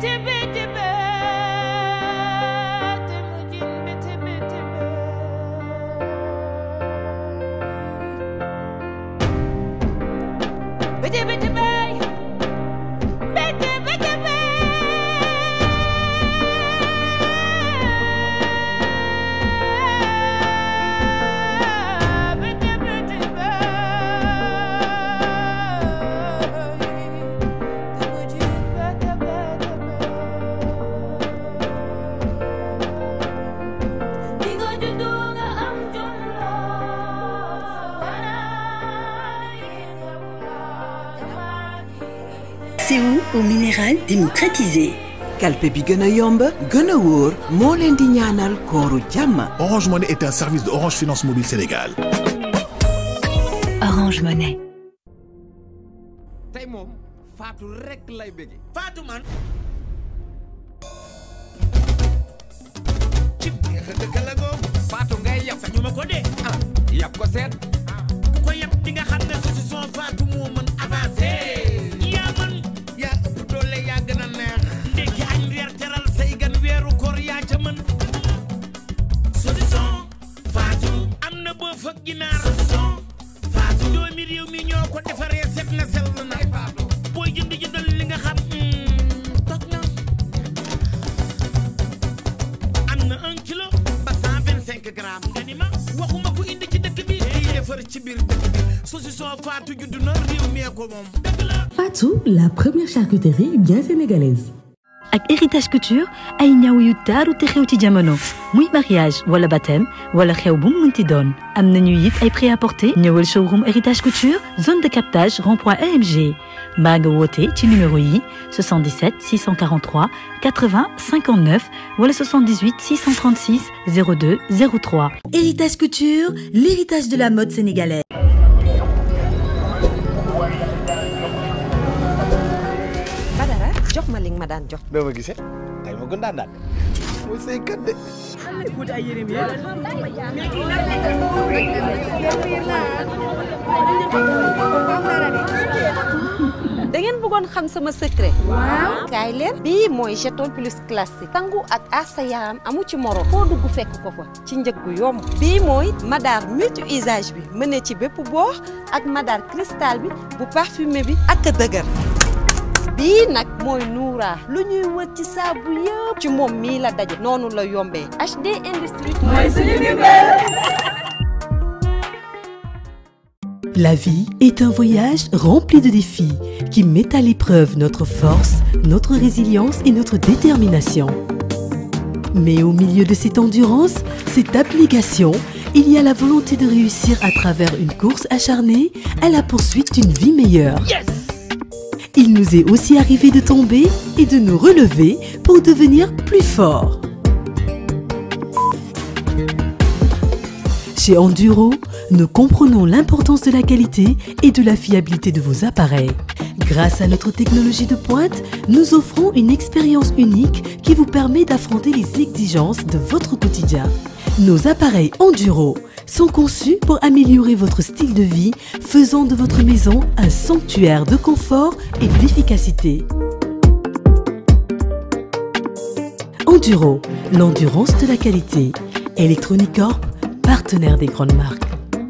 CO au minéral démocratisé. kalpe bi gën a yomb gën a wóor moo leen di ñaanal kooru jàmm. Orange Money est un service de Orange Finance Mobile Sénégal. Orange Money. tey moom Fatou rek lay bëgge Fatou man. ci biir dëkk la googu. Fatou ngay yab sañu ma ko dee. ah yab ko seet. ko yab di nga xam ne saucisson Fatou moo mën avancé. yaa man yaa ëpp doole yaa gën a neex. ndekki añ reer teral say gan weeru koor yaa ca mën. saucisson Fatou. am na boo fëgg ginaar. saucisson Fatou. doomi réew mi ñoo ko defaree set na sell na. booy jënd jëndal li nga xam. toog na. am na un kilo ba cent vingt cinq grammes. nga ni ma waxuma ko indi ci dëkk bi. day defar ci biir dëkk bi. saucisson Fatou judd na réew mi ko moom. dëgg la. Fatou, la première charcuterie bien sénégalaise. ak héritage couture ay ñaw yu taaru te xew ci jamono muy mariage wala baptême wala xew bu mu mënti doon am nañu it ay prêt-à-porter ñëwal showroom héritage couture zone de captage rond-point EMG mbaa nga woote ci numéro yi 77 643 80 59 wala 78 636 02 03. Héritage couture, l'héritage de la mode sénégalaise. Badara jox ma li nga ma daan jox. doo ma gisee tey ma gën daan daan mooy say kat de. da ngeen bëggoon xam sama secret. waaw kaay leen. bii mooy jeton plus classique. sangu ak aar sa yaram amu ci moro. foo dugg fekk ko fa ci njëg gu yomb. bii mooy madar multi usage bi mën ci bépp boox ak madar cristal bi bu parfumé bi ak dëgër. bii nag mooy Noura lu ñuy wër ci saabu yëpp ci moom mii la daje noonu la yombee HD Industrie mooy suñu La vie est un voyage rempli de défis qui met à l'épreuve notre force, notre résilience et notre détermination. Mais au milieu de cette endurance, cette abnégation, il y a la volonté de réussir à travers une course acharnée à la poursuite d'une vie meilleure. Il nous est aussi arrivé de tomber et de nous relever pour devenir plus forts. Chez Enduro, nous comprenons l'importance de la qualité et de la fiabilité de vos appareils. Grâce à notre technologie de pointe, nous offrons une expérience unique qui vous permet d'affronter les exigences de votre quotidien. Nos appareils Enduro sont conçus pour améliorer votre style de vie, faisant de votre maison un sanctuaire de confort et d'efficacité. Enduro, l'endurance de la qualité. Electronic Corp, partenaire des grandes marques.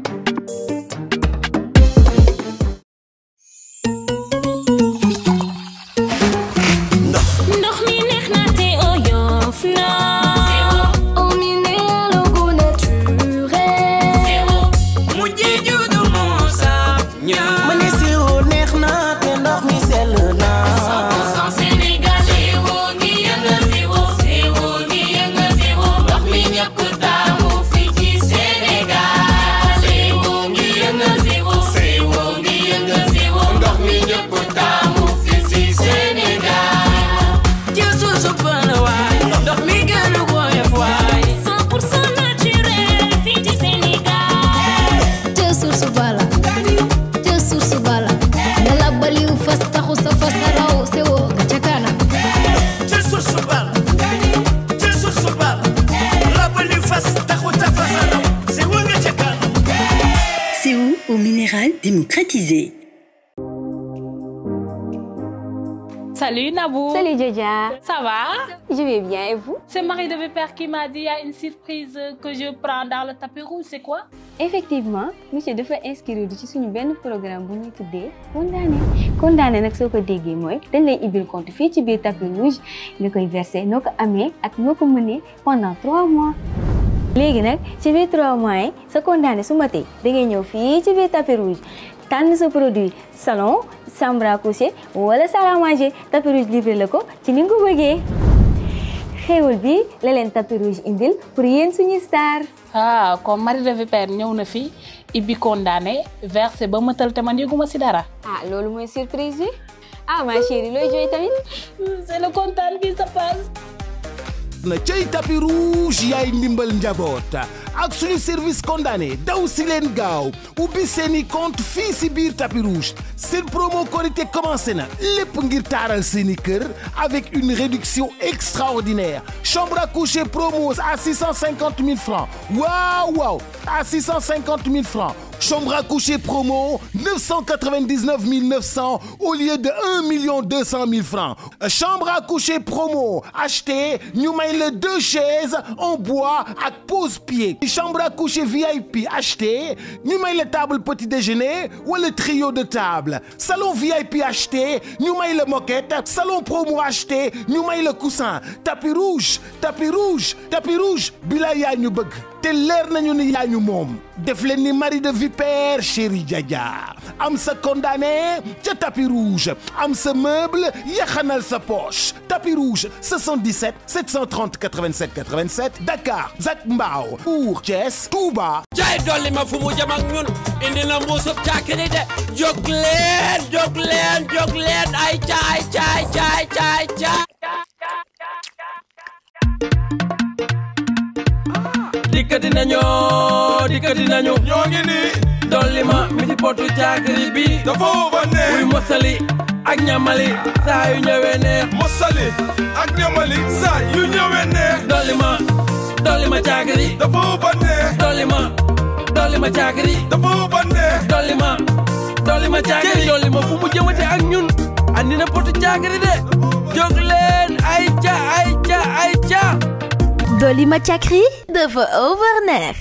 ndox mi neex na te oyof na eau minérale gu naturel mu jeeju du moo saf ñaa ma ne sirop neex na te ndox mi sell na 100% Sénégal eau gi yëngal zéro eau gi yëngal zéro ndox mi ñëpp taamu fii ci Sénégal eau gi yëngal zéro eau gi yëngal zéro ndox mi ñëpp taamu fii ci Sénégal ci suusu pël waay ndox mi gën a woyof waay 100% naturel fii ci Sénégal te source bala te source bala dala baliw fas taxu sa fas raw sewo ca kanam ci suusu bal ci suusu bal rabali fas taxu ta fasalaw si wënga ca kanam CO au minéral démocratisé. Salut Nabou. Salut Djadia. Ça va Je vais bien et vous C'est Marie de Vipère qui m'a dit il y a une surprise que je prends dans le tapis rouge, c'est quoi effectivement monsieur dafa inscrire ci suñu benn programme bu ñuy tuddee condamné condamné nag soo ko déggee mooy dañ lay ibbil compte fii ci biir tapis rouge nga koy versé noo ko amee ak noo ko mënee pendant trois mois léegi nag ci biir trois mois yi sa condamné su matee da ngay ñëw fii ci biir tapis rouge tànn sa produit salon chambre à coucher wala salle à manger tapis rouge livré la ko ci ni nga ko bëggee xéewal bi la leen tapis rouge indil pour yéen suñu star ah comme Marie de Vipère ñëw na fi ibbi condamné versé ba mëtal te man yëguma si dara. ah loolu mooy surprise bi ah ma chérie looy jooy tamit. c'est le kontaan bi ça passe. na cay tapis rouge yaay ndimbal njaboot ak suñu service condamné daw si leen gaaw ubbi seeni compte fii si biir tapis rouge seen promo korité commencé na lépp ngir taaral seeni kër avec une réduction extraordinaire chambre à coucher promo à 650 000 francs waaw waaw à 650 000 francs chambre à coucher promo 999 900 au lieu de 1 million 200 000 francs chambre à coucher promo acheté ñu may la deux chaises en bois ak pose-pied chambre à coucher VIP acheté ñu may la table petit déjeuner wala trio de table salon VIP acheté ñu may la moquette salon promo acheté ñu may la coussin tapis rouge tapis rouge tapis rouge bi la yaa ñu bëgg te leer nañu ni yaa ñu moom def leen ni Marie de Vipère chéri Djadia am sa condamné ca tapis rouge am sa meuble yaxanal sa poche tapis rouge 77 730 87 87 Dakar Zac Mbao Mbour Thiès Touba. jaay dolli ma fu mu jëm ak ñun indi na mbuusub caakiri de jóg leen jóg leen jóg leen ay caay caay caay caay caay dikkati nañu dikkati nañu ñoo ngi nii dolli ma mi ci potu caakiri bi dafa wóoba neex muy mosali ak ñamali saa yu ñëwee neex mosali ak ñamali saa yu ñëwee neex dolli ma dolli ma caakiri dafa wóoba neex dolli ma dolli ma caakiri dafa wóoba neex dolli ma dolli ma caakiri dolli ma fu mu jëmate ak ñun andi na potu caakiri de jóg leen ay ca ay ca ay ca Dolima Chakri dafa overneex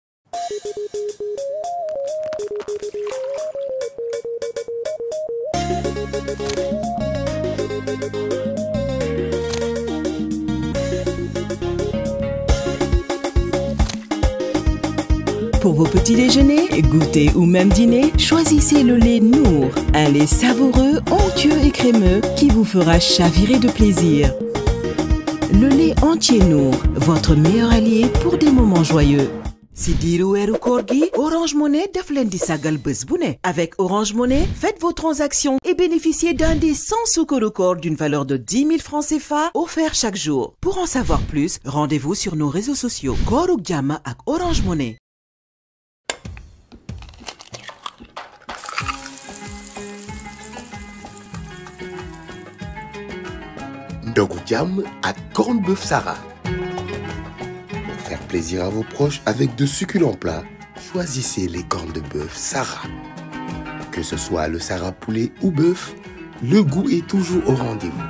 Pour vos petits déjeuners, goûters ou même dîners, choisissez le lait Nour, un lait savoureux, onctueux et crémeux qui vous fera chavirer de plaisir. Le lait entier Nour, votre meilleur allié pour des moments joyeux. si diiru weeru koor gi Orange Money def leen di sagal bés bu ne avec Orange Money faites vos transactions et bénéficiez d'un des 100 sukkaru koor d'une valeur de 10 000 francs CFA offerts chaque jour pour en savoir plus rendez-vous sur nos réseaux sociaux kooruk jàmm ak Orange Money ndogu jàmm ak corned beef Sarah. Pour faire plaisir à vos proches avec de succulents plats, choisissez les cornes de bœuf Sarah. Que ce soit le Sarah poulet ou bœuf, le goût est toujours au rendez-vous.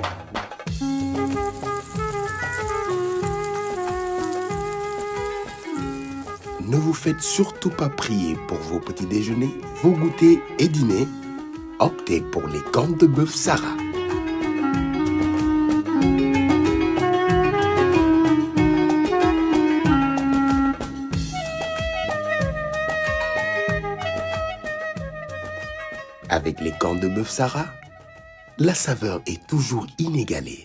Ne vous faites surtout pas prier pour vos petits déjeuners, vos goûters et dîners. Optez pour les cornes de bœuf Sarah. Avec les cornes de bœuf Sarah, la saveur est toujours inégalée.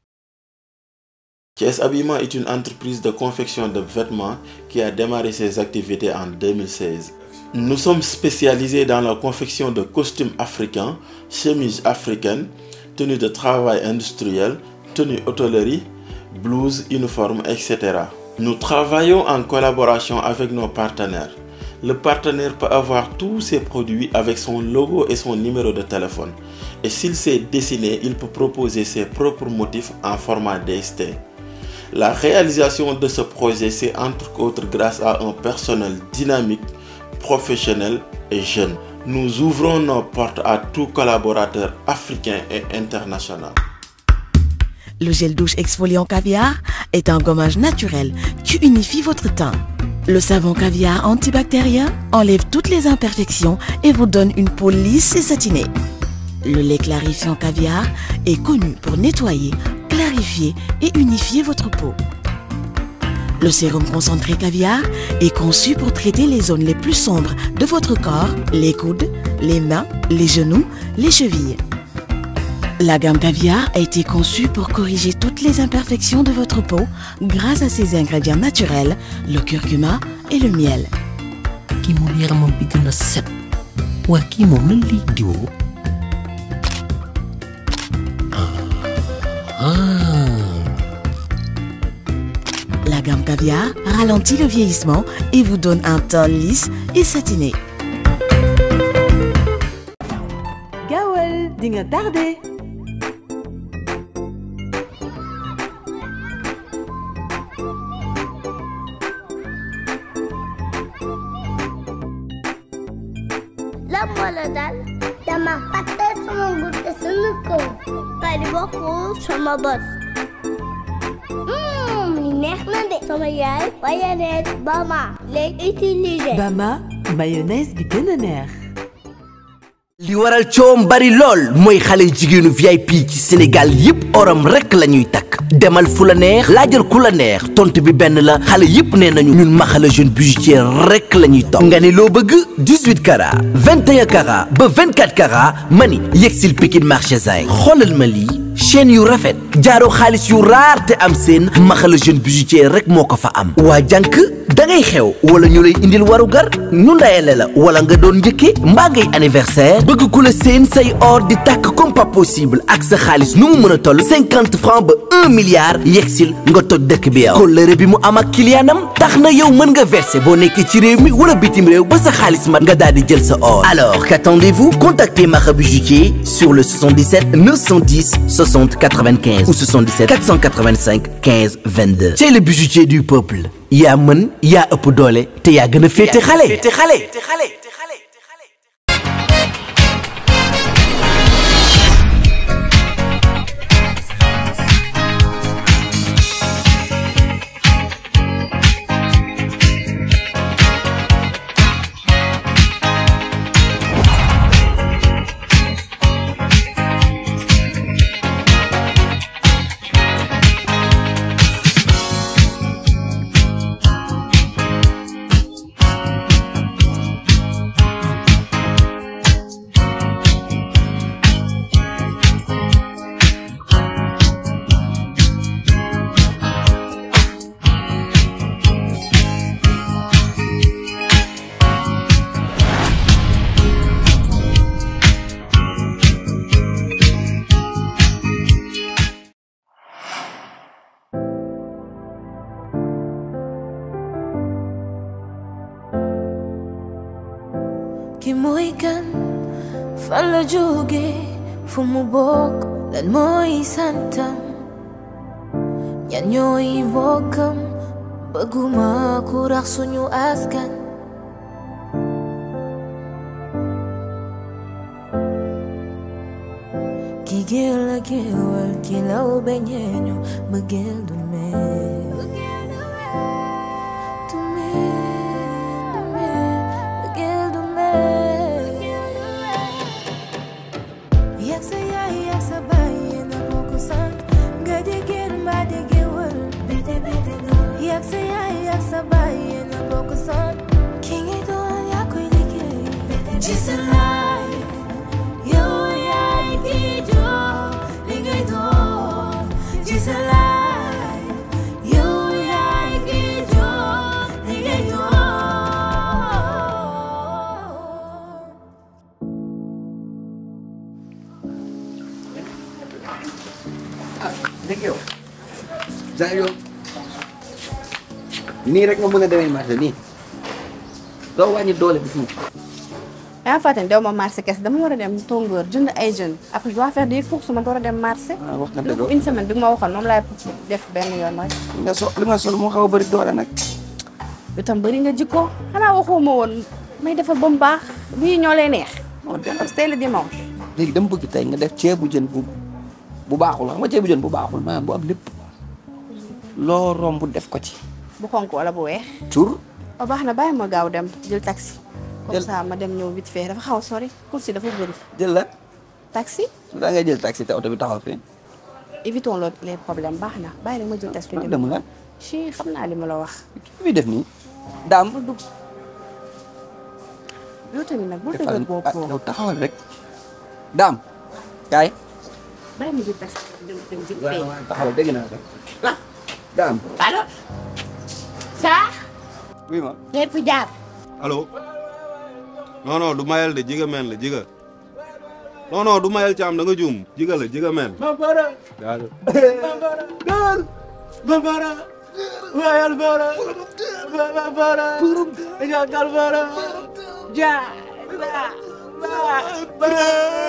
Thiès Habillement est une entreprise de confection de vêtements qui a démarré ses activités en 2016. Nous sommes spécialisés dans la confection de costumes africains, chemises africaines, tenues de travail industriel, tenues hôtellerie, blouses, uniformes, etc. Nous travaillons en collaboration avec nos partenaires. Le partenaire peut avoir tous ses produits avec son logo et son numéro de téléphone. Et s'il sait dessiner, il peut proposer ses propres motifs en format DST. La réalisation de ce projet, c'est entre autres grâce à un personnel dynamique, professionnel et jeune. nous ouvrons nos portes à tout collaborateur africain et international. Le gel douche exfoliant caviar est un gommage naturel qui unifie votre teint. Le savon caviar antibactérien enlève toutes les imperfections et vous donne une peau lisse et satinée. Le lait clarifiant caviar est connu pour nettoyer, clarifier et unifier votre peau. Le sérum concentré caviar est conçu pour traiter les zones les plus sombres de votre corps, les coudes, les mains, les genoux, les chevilles. La gamme caviar a été conçue pour corriger toutes les imperfections de votre peau grâce à ses ingrédients naturels, le curcuma et le miel. kii moom yaramam bi gën a set waa kii moom lan lay diwoo La gamme caviar ralentit le vieillissement et vous donne un teint lisse et satiné. gaawal di nga tardé. lan moo la dal dama fàtte sama gudde sunu kaw bari bokkul sama bos Mmm, li neex na de sama yaay mayonnaise Bama lay utiliser Bama mayonnaise bi gën a neex. li waral coom bari lool mooy xale jigéenu VIP ci Sénégal yépp oram rekk la ñuy takk demal fu la neex laajal ku la neex tontu bi benn la xale yépp nee nañu ñun maxala jeune bijoutier rekk la ñuy topp nga ni loo bëgg 18 carats 21 carats ba 24 carats mani yegsil Pikine marché Zay xoolal ma lii chaîne yu rafet jaaro xaalis yu raar te am seen maxala jeune bijoutier rek moo ko fa am waa jànk da ngay xew wala ñu lay indil waru gar ñu ndayale la wala nga doon njëkke mbaa ngay anniversaire bëgg ku la seen say or di tàkk comme pas possible ak sa xaalis nu mu mën a toll cinquante francs ba un milliard yegsil nga toj dëkk bi yow kóllëre bi mu am ak kiliyaanam tax na yow mën nga verser boo nekkee ci réew mi wala bitim réew ba sa xaalis mat nga daal di jël sa or alors qu'attendez-vous contactez Maxa Bijoutier sur le 77 910 60 95 ou 77 485 15 22 c'est le bijoutier du peuple yaa mën yaa ëpp doole te yaa gën a féete xale ki mooy kan fan la jóge fu mu bokk lan mooy santam ñan ñooy mbokkam bëgguma ku rax suñu askan ki géel la géewal ki law beñeeñu bëggeel du mel du mel du mel bëggeel du mel yak sa yaay yak sa baay yéen a bokk sant nga jigéen mbaa di géwël bete bete doon yak sa yaay yak sa baay yéen a bokk sant ki ngay doon yaa koy liggéey ci sa life yow yaay ki jox li ngay doon ci sa life yow yaay ki jox li ngay doon dégg yow Jean yow nii rek nga mën a demee marché nii doo wàññi doole bi tuuti. yaa fàtte ne dew ma marché kese dama war a dem tongoor jënd ay jeunes après je dois faire des courses ma door a dem marché. ah wax nga lu dëgg ko une semaine bi nga ma waxoon moom laay def benn yoon rek. li nga so li nga sol moo xaw a bëri doole nag. lu tam bëri nga jikko xanaa waxoo ma woon may defar ba mu baax bii ñoo lay neex moo tax tey la dimanche léegi dama bëgg tey nga def ceebu jën bu bu baaxul xam nga ceebu jën bu baaxul maanaam bu am lépp loo romb def ko ci bu xonk wala bu weex cur o baax na bàyyi ma gaaw dem jël taxi comme ça ma dem ñëw vite fait dafa xaw a sori course yi dafa bëri jël la taxi su daa ngay jël taxi te oto bi taxaw fi évitons le- les problèmes baax na bàyyi rek ma jël taxi dem la ci xam naa li ma la wax ki muy def nii daam bul dugg yow tamit nag bul defal dëgër bopp ah yow taxawal rek daam kaay bàyyi ma jël taxi dem dem vite fait taxawal dégg naa rek daam allo saa oui ma lépp jaar allo non non du mayel de jiga men la jiga non non du mayel caam da nga juum jiga la jiga men Bambara daal Dal Bambara Wayal bara Bambara Jagal bara Ja Bara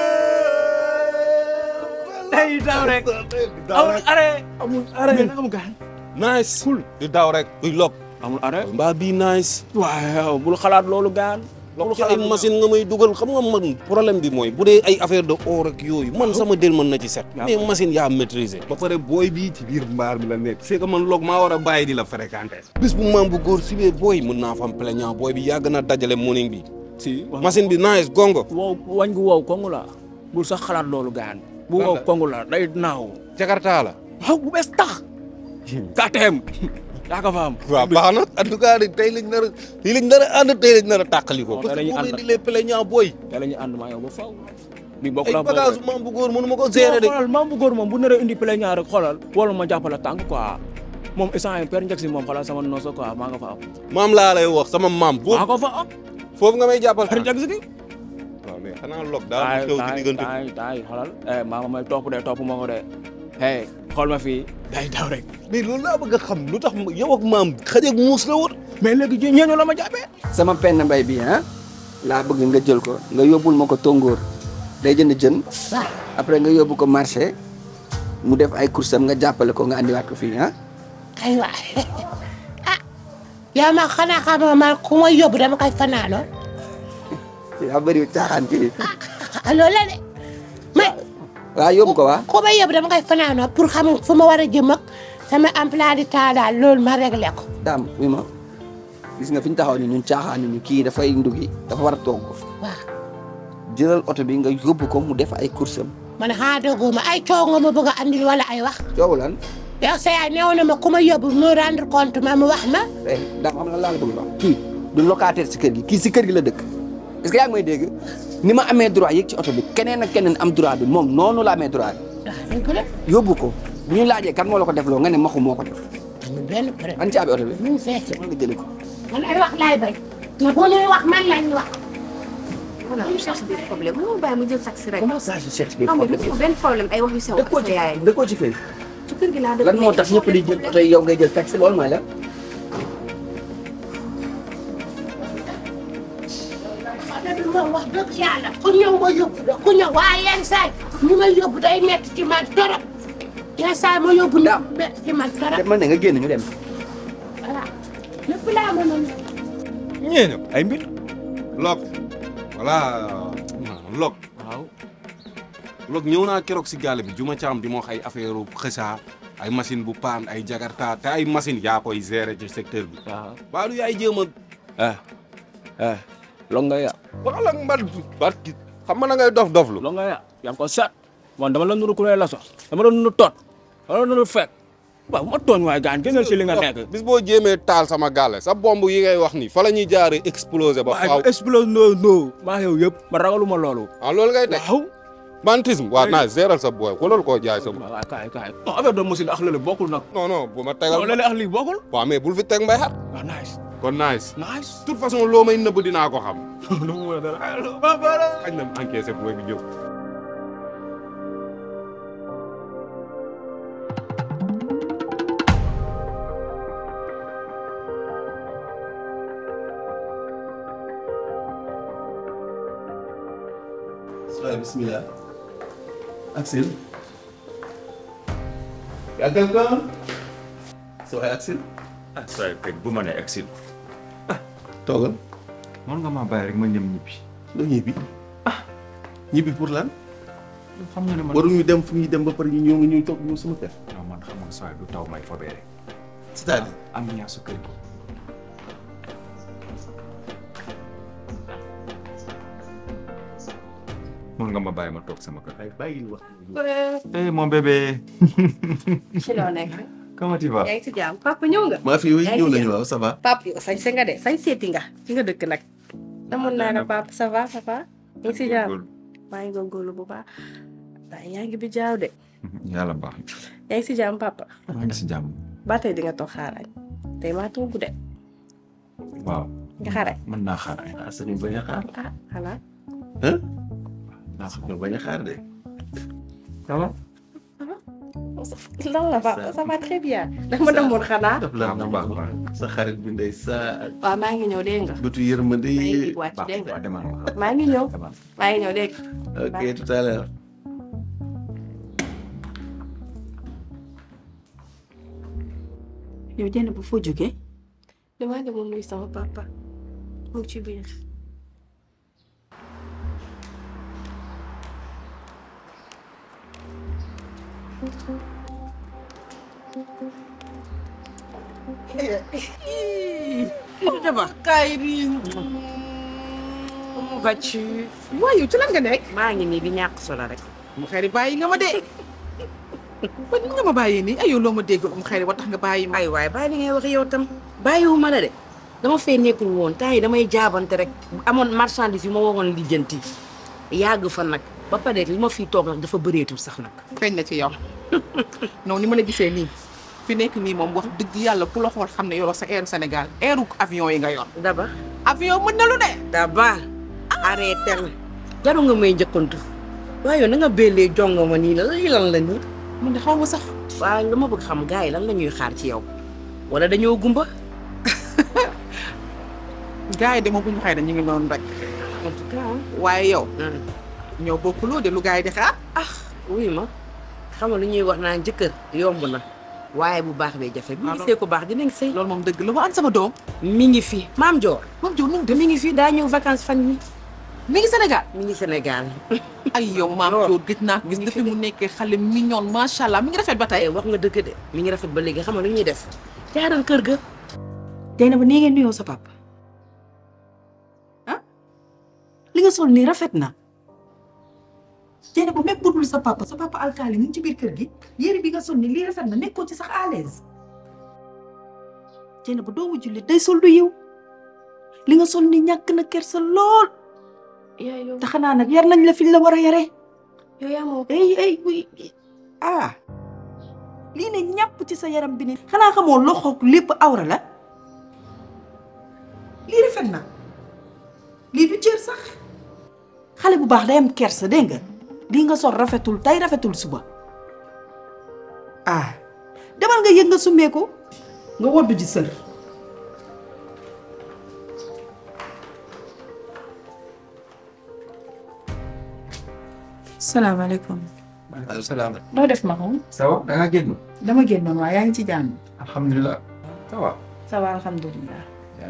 Day daw rek amul arrêt amul arrêt amul gaan nice cool di daw rek uy lok amul arrêt mbaa bii nice waaw bul xalaat loolu gaan loolu ci ay machine nga may dugal xam nga man problème bi mooy bu dee ay affaire de or ak yooyu man sama del mën na ci set mais machine yaa maîtriser ba pare booy bii ci biir mbaar bi la nekk c'est que man loog maa war a bàyyi di la fréquenter bis bu maam bu góor si bee booy mën naa fa am plaignant booy bi yàgg na dajale morning bi si machine bi nice gongo wow wañ gu wow kongu la bul sax xalaat loolu gaan bu wow kongu la day naaw jakarta la waaw bu bees tax KTM yaa ko fa am waaw baax na en tout cas tey lañ nar a tey lañ nar a ànd tey lañ nar a tàqali ko parce que dañuy boo ànd indi les plaignants booy tey la ñuy ànd maa yow ba faw bi bokk ay la bagage maam bu góor mënu ma ko gérer de xoolal maam bu góor moom bu naree indi plaignant rek xoolal wala ma jàppale tànk quoi moom instant yi père njëkk si moom xoolal sama nooso quoi maa nga fa am maam laa lay wax sama maam maa ko fa am foofu nga may jàppal père njëkk si waaw mais xanaa log daal di xew ci diggante taay taay xoolal eh maa nga may topp de topp ma ko de hey xool ma fii day daw rek mais loolu laa bëgg a xam lu tax yow ak maam xaj ak muus la woon mais léegi ñeeño la ma jàppee sama penn mbay bi ah laa bëgg nga jël ko nga yóbbul ma ko tongoor day jënd jën après nga yóbbu ko marché mu def ay course am nga jàppale ko nga andiwaat ko fii ah aywa ah yow ma xanaa xamoo man ku ma yóbbu dama koy fanaanoo yaa bëri caaxaan kii ah loolu la de mais waaw yóbbu ko waa ku ma yóbbu dama koy fanaanoo pour xam fu ma war a jëm ak sama emploi du temps daal loolu ma réglé ko. daam wi ma gis nga fi ñu taxaw ni ñun caaxaan ñu kii dafay ndugi dafa war a togg waaw jëlal oto bi nga yóbbu ko mu def ay course am man xaa déggoo ma ay coow nga ma bëgg a andil wala ay wax. coow lan yow sa yaay néew na ma ku ma yóbbu mu rendre compte ma mu wax ma. eh daam xam la laa la bëgg wax kii du locataire si kër gi kii si kër gi la dëkk est-ce que yaa ngi may dégg ni ma amee droit yéeg ci oto bi keneen ak keneen am droit bi moom noonu la amee droit waaw dëgg la. yóbbu ko bu ñu laajee kan moo la ko def loo nga ne maxu moo ko def amul benn problème. an caabi oto bi mu ngi fees. nga jëli ko man ay wax laay bañ. te bu ñuy wax man lañ wax. voilà je cherche des problèmes mënoo bàyyi mu jël taxi rek. comment ça je cherche des non mais problèmes bu benn problème ay wax yu sew. dëkkoo ci yaay dëkkoo ci kër ci kër gi laa dëkk lan moo tax ñëpp di jël oto yi yow ngay jël taxi loolu mooy la du ma wax dëgg yàlla ku ñëw ma yóbbu la ku ñëw waaye yenn saay ñu ma yóbbu day metti ci man torop yenn saay ma yóbbu ñu metti ci man torop te man ne nga génn ñu dem voilà lépp laa mën a ñeeño ay mbir log voilà log waaw log ñëw naa keroog si gaale bi juma caam di ma wax ay affaire xësa ay machine bu paan ay jakarta te ay machine yaa koy gérer ci secteur bi waaw baalu yaay jéem a eh eh log nga ya wala man barki xam nga na ngay dof doflu log nga ya yaa ko set man dama la nuru ku lay la sax dama la nuru tot dama la nuru fekk waaw ma tooñ waay gaan génnal si li nga nekk bis boo jéemee taal sama gaale sa bomb yi ngay wax ni fa la ñuy jaaree exploser ba faaw waaye explose no no maa yow yëpp ma ragaluma loolu ah loolu ngay teg waaw bantisme waaw naa géral sa booy ko loolu koo jaay sa waaw kaay kaay non affaire de machine ak lële bokkul nag non non bu ma tegal non lële ak lii bokkul waaw mais bul fi teg mbay xat waaw nice kon nice nice toute façon loo may nëbb dinaa ko xam lu mu mën a dara xañ na encaissé booy bi jóg waaye bismillah Axel yaa quelqu'un sa waay Axel ah saa teg bu ma nee exil toogal mën nga maa bàyyi rek ma ñëm ñibbi. doo ñibbi ah ñibbi pour lan. xam nga ne man waruñu dem fu ñuy dem ba pare ñu ñëw nga ñuy toog ñu sama kër. non man xam nga saa du taw may fobee rek. c'est-à-dire am ñaa su kër gi. mën nga ma bàyyi ma toog sama kër. ay bàyyil wax. eh mon bébé. ci loo nekk. comment tu vas. yaa ngi si jàmm papa ñëw nga. maa fi yow yaa ngi ñëw si nañu jàmm. waaw ça va. papa yow sañ se nga de sañ seeti nga ci nga dëkk nag. namoon naa la papa ça va papa. yaa ngi si jàmm maa ngi góorgóorlu bu baax. waaye yaa ngi bi jaaw de. yàlla baax na. yaa ngi si jàmm papa. maa ngi si jàmm. ba tey di nga toog xaarañ. tey maa togg de. waaw. nga xaarañ. mën naa xaar. ah sañu bañ a xaar. ah xanaa. ah. naa sañu bañ a xaar de. ça va. lan la papa ça va très bien. ndax ma demoon xanaa. daf la nam sa xarit bi ndey sa waaw maa ngi ñëw dégg nga. bëtu yërmande maa ngi yi. wàcc dégg nga. maa ngi ñëw. maa ngi ñëw dégg nga. ok tout à l'heure. yow jënd bu foo jógee. damaa demoon nuyu sama papa mu ngi ci biir. Daba kaay bi mu vas-tu waaye yow ci lan nga nekk maa ngi nii di ñàkk solo rek. mu xëy bàyyi nga ma de man nga ma bàyyi nii ay yow loo ma dégg mu xëy wa tax nga bàyyi ma ay waay bàyyi li ngay wax yow tam bàyyiwuma la de dama fee nekkul woon temps yi damay jaabante rek amoon marchandise yu ma waroon lijjanti yàgg fa nag ba pare li ma fiy toog nag dafa bëreetul sax nag. feeñ na ci yow non ni ma la gisee nii fi nekk nii moom wax dëgg yàlla ku la xool xam ne yoroo sa air Sénégal airu avion yi nga yor daba avion mën na lu de daba arrêté na jaru nga may njëkkantu waaye yow na nga bellee jongo ma nii la lii lan la nii man de xaw ma sax waaye dama bëgg xam gars yi lan la ñuy xaar ci yow wala dañoo gumba gars yi de moom bu ñu xëy na ñu ngi noonu rek en tout cas waaye yow ñoo bokkuloo de lu gars yi di xaar ah wuy ma xam nga lu ñuy wax naan jëkkër yomb na waaye bu baax bee jafe. bu ñu gisee ko baax dinañ sëy. loolu moom dëgg la ma an sama doom. mi ngi fi maam Dior. maam Dior nu mu mi ngi fi daa ñëw vacances fan yi mi ngi Sénégal. mi ngi Sénégal. ay yow maam Dior gis naa gis depuis mu nekkee xale mignon macha allah mi ngi rafet ba tey. wax nga dëgg de mi ngi rafet ba léegi xam nga lu ñuy def. jaaral kër ga. tey na ba nii ngeen nuyoo sa papa. ah li nga sol nii rafet na. Jéene bu même budul sa papa sa papa alkaali mu ngi ci biir kër gi yére bi nga sol ni lii rafet na nekkoo ci sax à l'aise Jéene bu doomu jullit day sol du yiw li nga sol ni ñàkk na kersa lool te xanaa nag yar nañ la fi ñu la war a yaree yow yaa moo ay ay uy ah lii ne ñàpp ci sa yaram bi ni xanaa xamoo loxoog lépp awra la lii rafet na lii du cër sax xale bu baax day am kersa dégg nga lii nga sol rafetul tey rafetul suba ah demal nga yëg nga summeeku nga woddu ji sër salaamaaleykum. maaleykum salaam. noo def ma xaw ça va da ngaa génn. dama génnoon waaye yaa ngi ci jàmm. alhamdulilah. ça va. ça va alhamdulilah.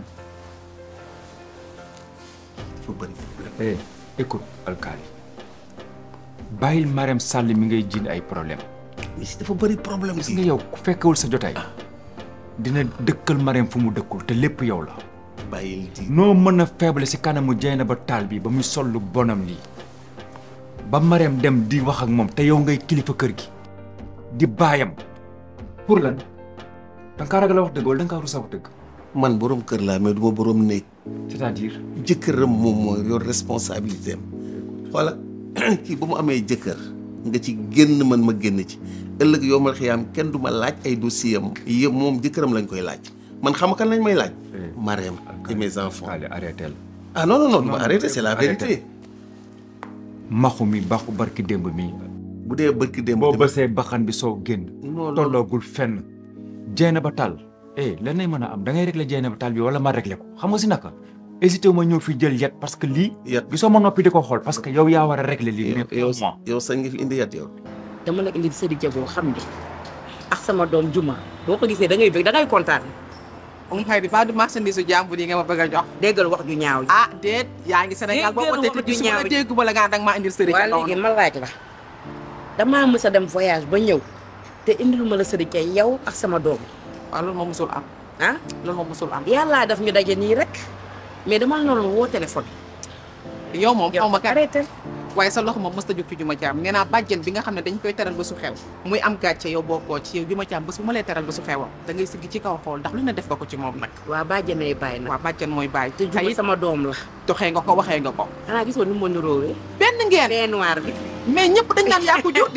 dafa bëri. eh écoute alkaali bàyyil Marème Sall mi ngay jiin ay problème dafa bëri problème gis nga yow ku fekkewul sa jotaay dina dëkkal Marème fu mu dëkkul te lépp yow la bàyyil di noo mën a faible si kanamu jeyna ba taal bi ba muy sol lu bonam lii ba Marème dem di wax ak moom te yow ngay kilifa kër gi di baayam pour lan da nga kaa ragal a wax dëgg wala da nga kaa rus a wax dëgg man borom kër laa mais du ma borom néeg c'est-à-dire jëkkëram moom mooy yor responsabilité am xoola kii ba mu amee jëkkër nga ci génn man ma génn ci ëllëg yow ma xiyaam kenn du ma laaj ay dossier am yëpp moom jëkkëram lañ koy laaj man xam kan lañ may laaj Marème et mes enfants arrêté ah non non non du ma arrêté c'est la arrêté. vérité maxu mi baxu barki démb mi bu dee barki démb boo bësee baxan bi soo génn non tolloogul fenn jeyna ba taal eh lan lay mën a am da ngay régler jeyna ba taal bi wala ma régler ko xam nga si naka hésité wu ma ñëw fi jël yet parce que lii gisoo ma noppi di ko xool parce que yow yaa war a régler lii mais yow moi yow sañ nga fi indi yat yow dama la indi sëri jaboo xam ne ak sama doom juma boo ko gisee da ngay bëgg da ngay kontaan um xëy di ba du marchandise jàmbur yi nga ma bëgg a jox. déggal wax ju ñaaw ji. ah déet yaa ngi Sénégal boo ko Déggal wax tëddee ju su ma ñaaw la ji. déggu ba la nga danga maa indil sëriñ. waa léegi ma laaj la damaa mës a dem voyage ba ñëw te indil ma la sëriñ kay yow ak sama doom. waaw loolu moom musul am. ah loolu moom musul am. yàllaa daf ñu daje nii rek mais dama la noonu woo téléphone. yow moom xaw ma kat waaye sa loxo moom mës ta jóg ci juma caam nee naa bàjjen bi nga xam ne dañ koy teral ba su xew muy am gàcce yow bokkoo ci yow juma caam bés bu ma lay teral ba su xewam da ngay siggi ci kaw xool ndax lu ne def nga ko ci moom nag waa bàjjen ay bàyyi nag waaw bàjjen mooy bàyyi te juma sama doom la doxee nga ko waxee nga ko xanaa gisoo ni mu ma niroowee benn ngeen bee noir bi mais ñëpp dañ naan yaa ko jur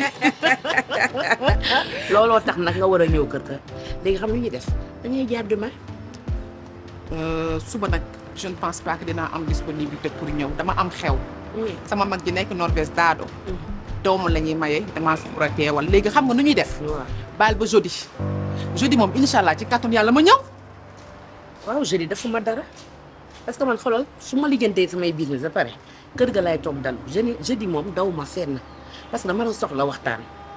looloo tax nag nga war a ñëw kër ga léegi xam lu ñuy def dañuy jaar demain Euh, suba nag je ne pense pas que dinaa am disponibilité pour ñëw dama am xew sama mag ji nekk Norvège daado doomu la ñuy maye damaa war a teewal léegi xam nga nu ñuy def baal ba jeudi jeudi moom incha allah ci kàttanu yàlla ma ñëw waaw jeudi defuma dara parce que man xoolal su ma lijjantee samay business ba pare kër ga lay toog dal jeudi jeudi moom daw ma fenn parce que dama la soxla waxtaan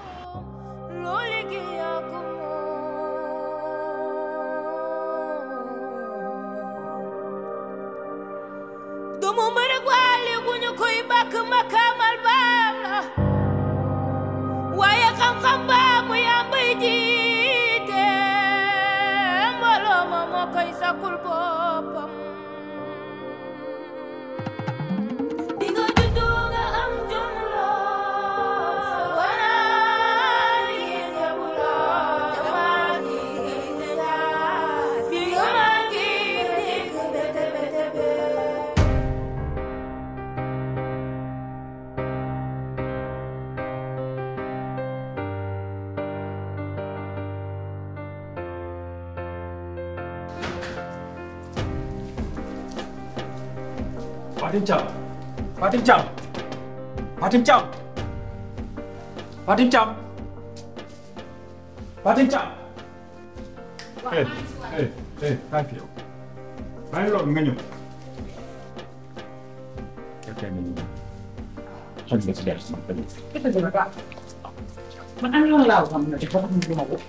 doomu mbërëg waale bu ñu koy bàkk makaamal baam la waaye xam-xam baa muy am bay jiite mbooloo ma moo koy sakul boppam di nga juddu nga am jom lool wana liggéey nga bu lool jamaa gi bi nga maa ngi dégg bete bete bete Fatim Thiam Fatim Thiam Fatim Thiam Fatim Thiam Fatim Thiam eh eh eh kaay fi yow bàyyi loolu nga ñëw fekkee ni xam nga ci dara sama tamit man am yoon laa xam ne dafa xam lu ma ko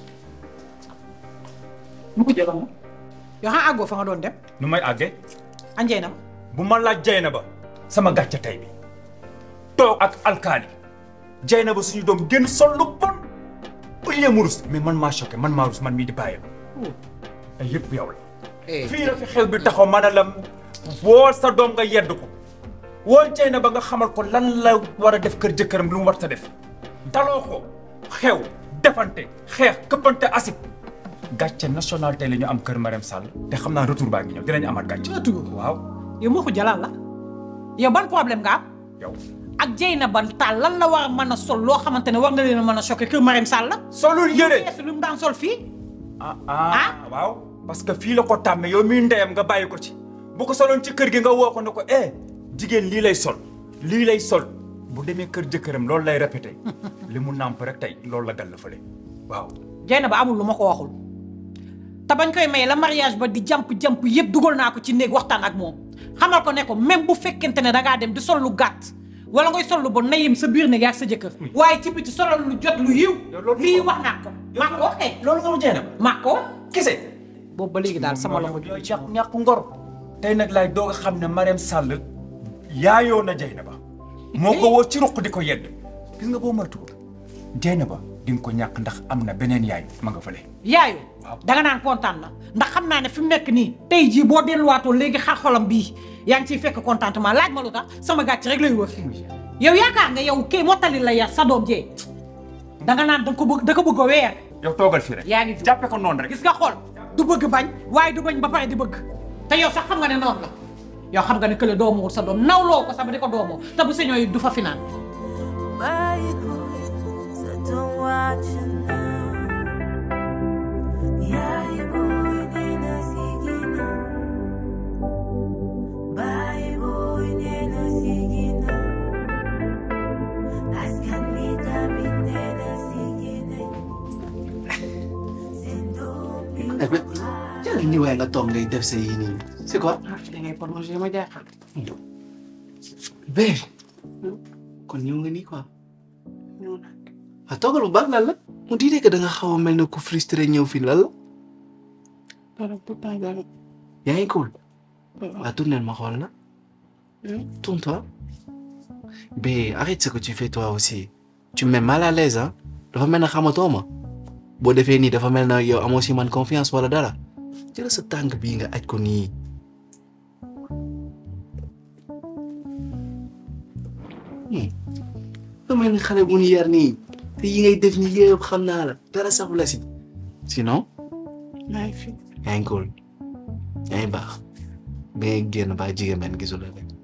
mu ko jëloon yoo xam àggoo fa nga doon dem nu may àggee anjee na bu ma laaj jay na ba sama gàcce tey bi toog ak alkaali jay na ba suñu doom génn sol lu bon au lieu mu rus mais man maa choqué man maa rus man mii di bàyyam ay yëpp yow la fii la fi xew bi taxaw ma ne la woo sa doom nga yedd ko woo jay na ba nga xamal ko lan la war a def kër jëkkëram lu mu war ta def daloo ko xew defante xeex këppante asib gàcce national tey la ñu am kër Marème Sall te xam naa retour baa ngi ñëw dinañ amaat gàcce waaw yow moo ko jalal la yow ban problème nga am yow ak jey na ban taal lan la war a mën a sol loo xamante ne war nga leen a mën a choqué kër Marème Sall la solul yëre yeesu lu mu daan sol fii ah waaw parce que fii la ko tàmme yow mii ndeyam nga bàyyi ko ci bu ko soloon ci kër gi nga woo ko ne ko eh jigéen lii lay sol lii lay sol bu demee kër jëkkëram loolu lay répété li mu nàmp rek tey loolu la gal la fële waaw jey na ba amul lu ma ko waxul te bañ koy may la mariage ba di jamp-jamp yëpp dugal naa ko ci néeg waxtaan ak moom xamal ko ne ko même bu fekkente ne dangaa dem di sol lu gàtt wala ngay sol lu bon na yem sa biir néeg ak sa jëkkër waaye ci biti solal lu jot lu yiw lii wax naa ko maa ko waxee loolu nga mu jeena maa ko kese boobu ba léegi daal sama loxo yooyu ñàkk ñàkk ngor tey nag laay doog a xam ne Marème Sall yaayoo na Dieynaba moo ko woo ci ruq di ko yedd gis nga boo moytuwul Dieynaba di nga ko ñàkk ndax am na beneen yaay ma nga fële yaayu danga naan kontaan na ndax xam naa ne fi mu nekk nii tey jii boo delluwaatoo léegi xar xolam bii yaa ngi ciy fekk contentement laaj ma lu tax sama gàcc rek lay wër yow yaakaar nga yow kii mottali la yar sa doom jee danga naan danga ko bëgg da ko bëgg a weer yow toogal fii rek yaa ngi jàppe ko noonu rek gis nga xool du bëgg bañ waaye du bañ ba pare di bëgg te yow sax xam nga ne noonu la yow xam nga ne kële doomu wut sa doom nawloo ko sax ba di ko doomoo te bu sañoo yi du fa finaan Bye, boy, so don't watch it now. Yeah, boy, nena sigina. Bye, boy, nena sigina. Askan mi tamit nena sigina. jël ni waaye nga toog ngay def sa yii nii c'est quoi. da ngay prolongé ma jaaxal Bé kon ñëw nga nii quoi. ah toogal bu baax lan la mu diidee que da nga xaw a mel ne ku frustré ñëw fii lan la. dara pourtant dara. yaa ngi cool waa tournel ma xool na tourne-toi mais arrête ce que tu fais toi aussi tu me mets mal à l'aise hein dafa mel na xamatoo ma boo defee nii dafa mel na yow amoo si man confiance wala dara jël sa tànk bii nga aj ko nii dafa mel ni xale bu ñu yar nii te yi ngay def nii yëpp xam naa la dara saxu la si sinon maa ngi fi. yaa ngi cool yaa ngi baax ba ngay génn ba jigéen men gisul la rek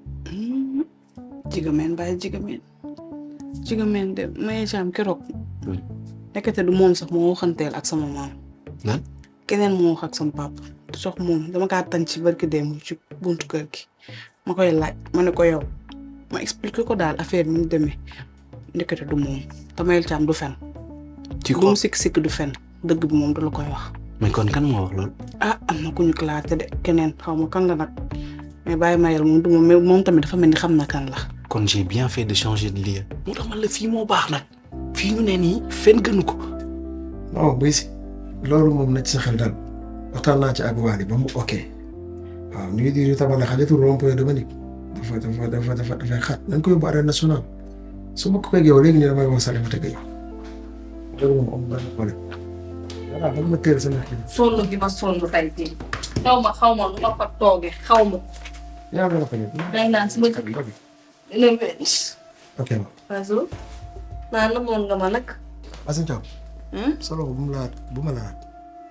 jigameen bàyyi jigameen jigameen de maye jaam keroog nekkate du moom sax moo waxanteel ak sama maam lan keneen moo wax ak sama papa du sax moom dama kaa tànn ci barki démb ci buntu kër gi ma koy laaj ma ne ko yow ma expliqué ko daal affaire bi mu demee nekkate du moom te mayel caam du fen ci lu mu sikk sikk du fen dëgg bi moom du la koy wax mais kon kan moo wax loolu ah am na ku ñu classé de keneen xaw ma kan la nag mais bàyyi mayel moom du moom mais moom tamit dafa mel ni xam na kan la kon j'ai bien fait de changer de lieu moo tax man la fii moo baax nag fii ñu ne nii fen gënu ko non buy si loolu moom na ci sa xel daal waxtaan naa ci ak Waly ba mu ok waaw nuyu di tabale xajatul rond-point de Malick dafa dafa dafa dafa dafay xat nañ ko yóbbu arène nationale su ma ko koy yow léegi nii damay wax Salimata Gueye loolu moom am benn problème voilà ba ma teel sama xel. sonn gi ma sonn tey jii xaw ma xaw ma lu ma fa toogee xaw ma yaa ngi ko nekk. day naan su ma dina wér ok ma. Fatou naa namoon nga ma nag Assane Thiam. sa loxo bu mu laalaat bu ma laalaat.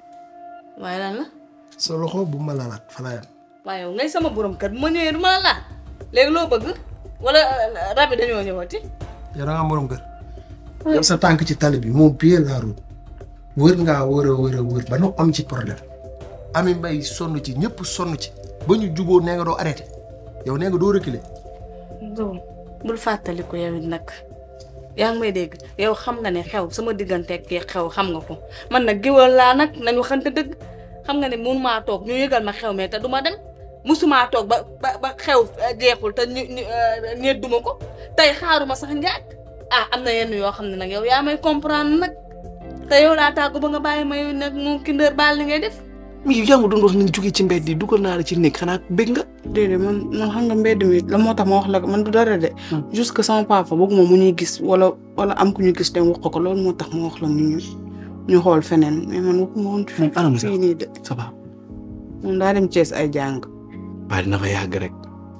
waaye lan la sa loxo bu ma laalaat fa laa yem. waaye yow ngay sama borom kër bu ma ñëwee du ma la laal léegi loo bëgg wala rab yi dañoo ñëwati yow da ngaa am borom kër. yow sa tànk ci tali bi moom pied la route. wër ngaa wër a wër a wër ba nu am ci problème. Ami Mbaye sonn ci ñëpp sonn ci. ba ñu juboo nee nga doo arrêté. yow nee nga doo reculer. doom bul fàttali ko yow it nag yaa ngi may dégg yow xam nga ne xew sama digganteeg kii xew xam nga ko man nag géwal laa nag nañ waxante dëgg xam nga ne mun maa toog ñu yëgal ma xew mais te du ma dem musumaa toog ba ba ba xew jeexul te ñu ñu ñedduma ko tey xaaruma sax njaag ah am na yenn yoo xam ne nag yow yaa may comprendre nag te yow laa tàggu ba nga bàyyi ma yow nag mu kindeer baal li ngay def. mais yow yaa ngi doon wax nañ jóge ci mbedd yi dugal naa la ci néeg xanaa bëgg nga. déedéet man man xam nga mbedd mi la moo tax ma wax la man du dara de. juste que sama papa bëgguma mu ñuy gis wala wala am ku ñu gis te wax ko loolu moo tax ma wax la ñu ñu xool feneen mais man waxuma woon fii fii nii de. ça va. moom daa dem Thiès ay jàng. waaye dina fa yàgg rek.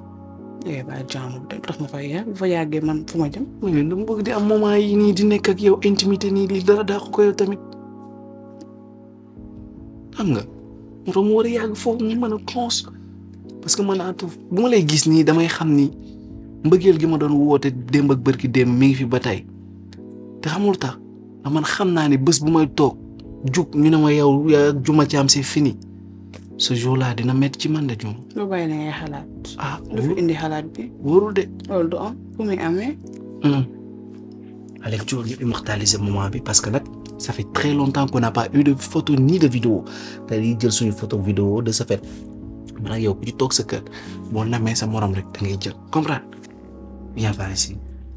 eh ba jàmm de tax ma fay yàgg bu fa yàggee man fu ma jëm. mais dama bëgg di am moment yi nii di nekk ak yow intimité nii li dara daa ko yow tamit xam nga. moo tax mu war a yàgg foofu mu mën a cons parce que man atu bu ma lay gis nii damay xam ni mbëggeel gi ma doon woote démb ak bërki démb mi ngi fi ba tey te xamul tax ndax man xam naa ni bés bu may toog jug ñu ne ma yow yaa juma ci am c'est fini ce jour là dina métti ci man de juma. lu bàyyi na ngay xalaat. ah lu fi indi xalaat bi. wóorul de. loolu du am fu muy amee. Alex Dior ñu immortaliser moment bi parce que nag ça fait très longtemps qu'on n'a pas eu de photo ni de vidéo te di jël suñu photo vidéo de ce fait man ak yow ku ci toog sa kër boo namee sa morom rek da ngay jël comprendre viens par ici.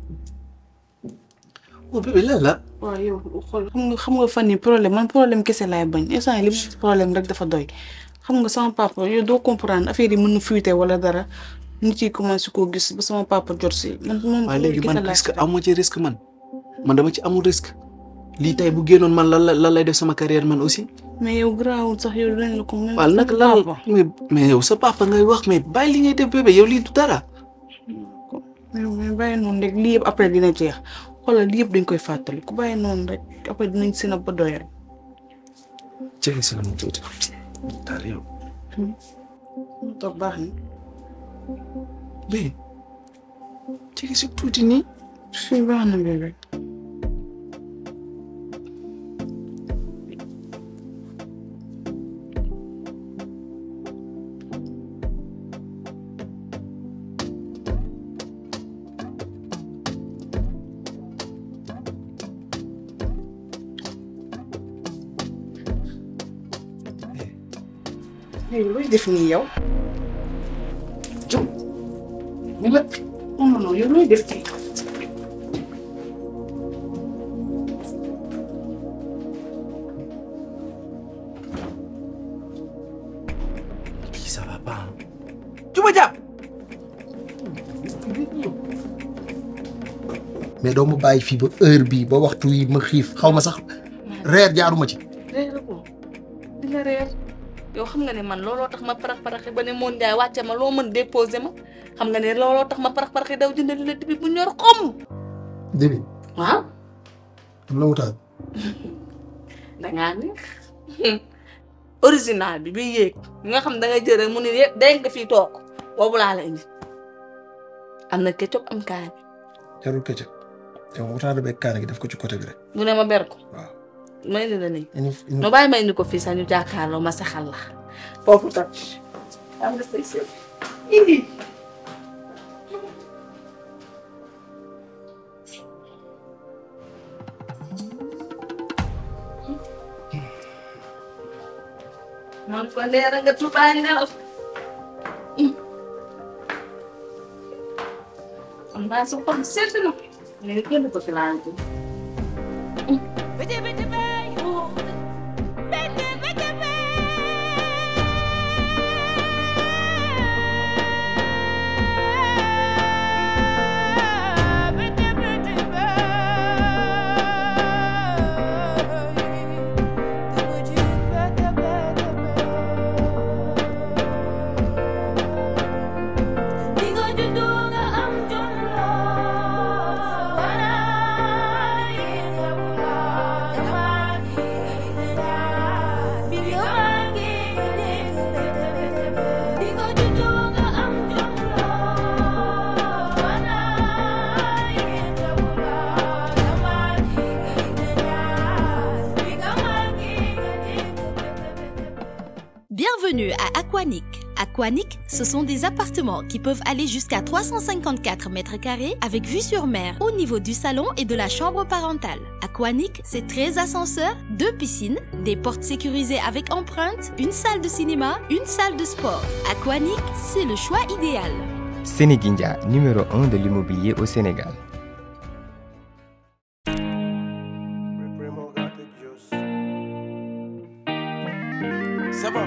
oh bébé lan la. waaw yow xool xam nga xam nga fan yi problème man problème kese laay bañ instant yii li mu problème rek dafa doy xam nga sama papa yow doo comprendre affaire yi mën na fuité wala dara nit yi commencé koo gis ba sama papa jot si. man moom waaye léegi man risque amoo ci risque man man dama ci amul risque lii tey bu génnoon man lan la lan lay def sama carrière man aussi. mais yow garaawul sax yow dinañ la ko. même waaw nag lan mais mais yow sa papa ngay wax mais bàyyi li ngay def bébé yow lii du dara. mais mais bàyyi noonu rek lii yëpp après dina jeex xoolal lii yëpp dañ koy fàttali ku bàyyi noonu rek après dinañ si na ba doyal. jërëjëf si la mu tuuti daal yow. mu toog baax na. mais jege si tuuti nii. fii baax na bébé. léegi looy def nii yow. jóg. ni la non non non yow looy def nii. suba jàpp mais doo ma bàyyi fii ba heure bii ba waxtu yi ma xiif xaw ma sax reer jaaruma ci reer ko di nga reer yow xam nga ne man looloo tax ma parax paraxi ba ne moon Ndiaye wàcce ma loo mën déposé ma xam nga ne looloo tax ma parax paraxi daw jëndal la dibi bu ñor xom débi waaw am na wutaat dangaa neex original bi bi yéeg nga xam da nga jël rek mu ne yé day nga fii toog boobu laa la indi am na ketchup am kaani jarul këccëg yow wutaat beeg kaane gi def ko ci côté bi rek mu ne ma ber ko may indi la nii ini ini no bàyyi ma indi ko fii sax ñu jàkkaarloo ma saxal la foofu tam am nga say sëy indi man ko leer nga tubaay nelaw am naa sa xol sedd na léegi kenn ko fi laal Bienvenue à Aquanic. Aquanic, ce sont des appartements qui peuvent aller jusqu'à 354 mètres carrés avec vue sur mer au niveau du salon et de la chambre parentale. Aquanic, c'est 13 ascenseurs, deux piscines, des portes sécurisées avec empreinte, une salle de cinéma, une salle de sport. Aquanic, c'est le choix idéal. Sénéguindia, numéro 1 de l'immobilier au Sénégal. sabab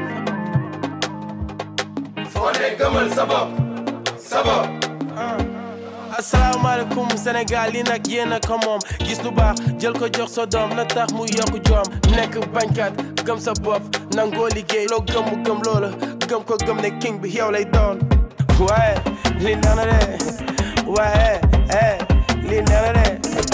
foo ne gëmal sabab sabab asalaamaaleykum Sénégal li nag yéen a ko moom gis lu baax jël ko jox sa doom na tax mu yokk joom nekk bañkat gëm sa bopp nangoo liggéey loo gëm mu gëm loola gëm ko gëm ne king bi yow lay doon waaye li nana de waaye eh li nana de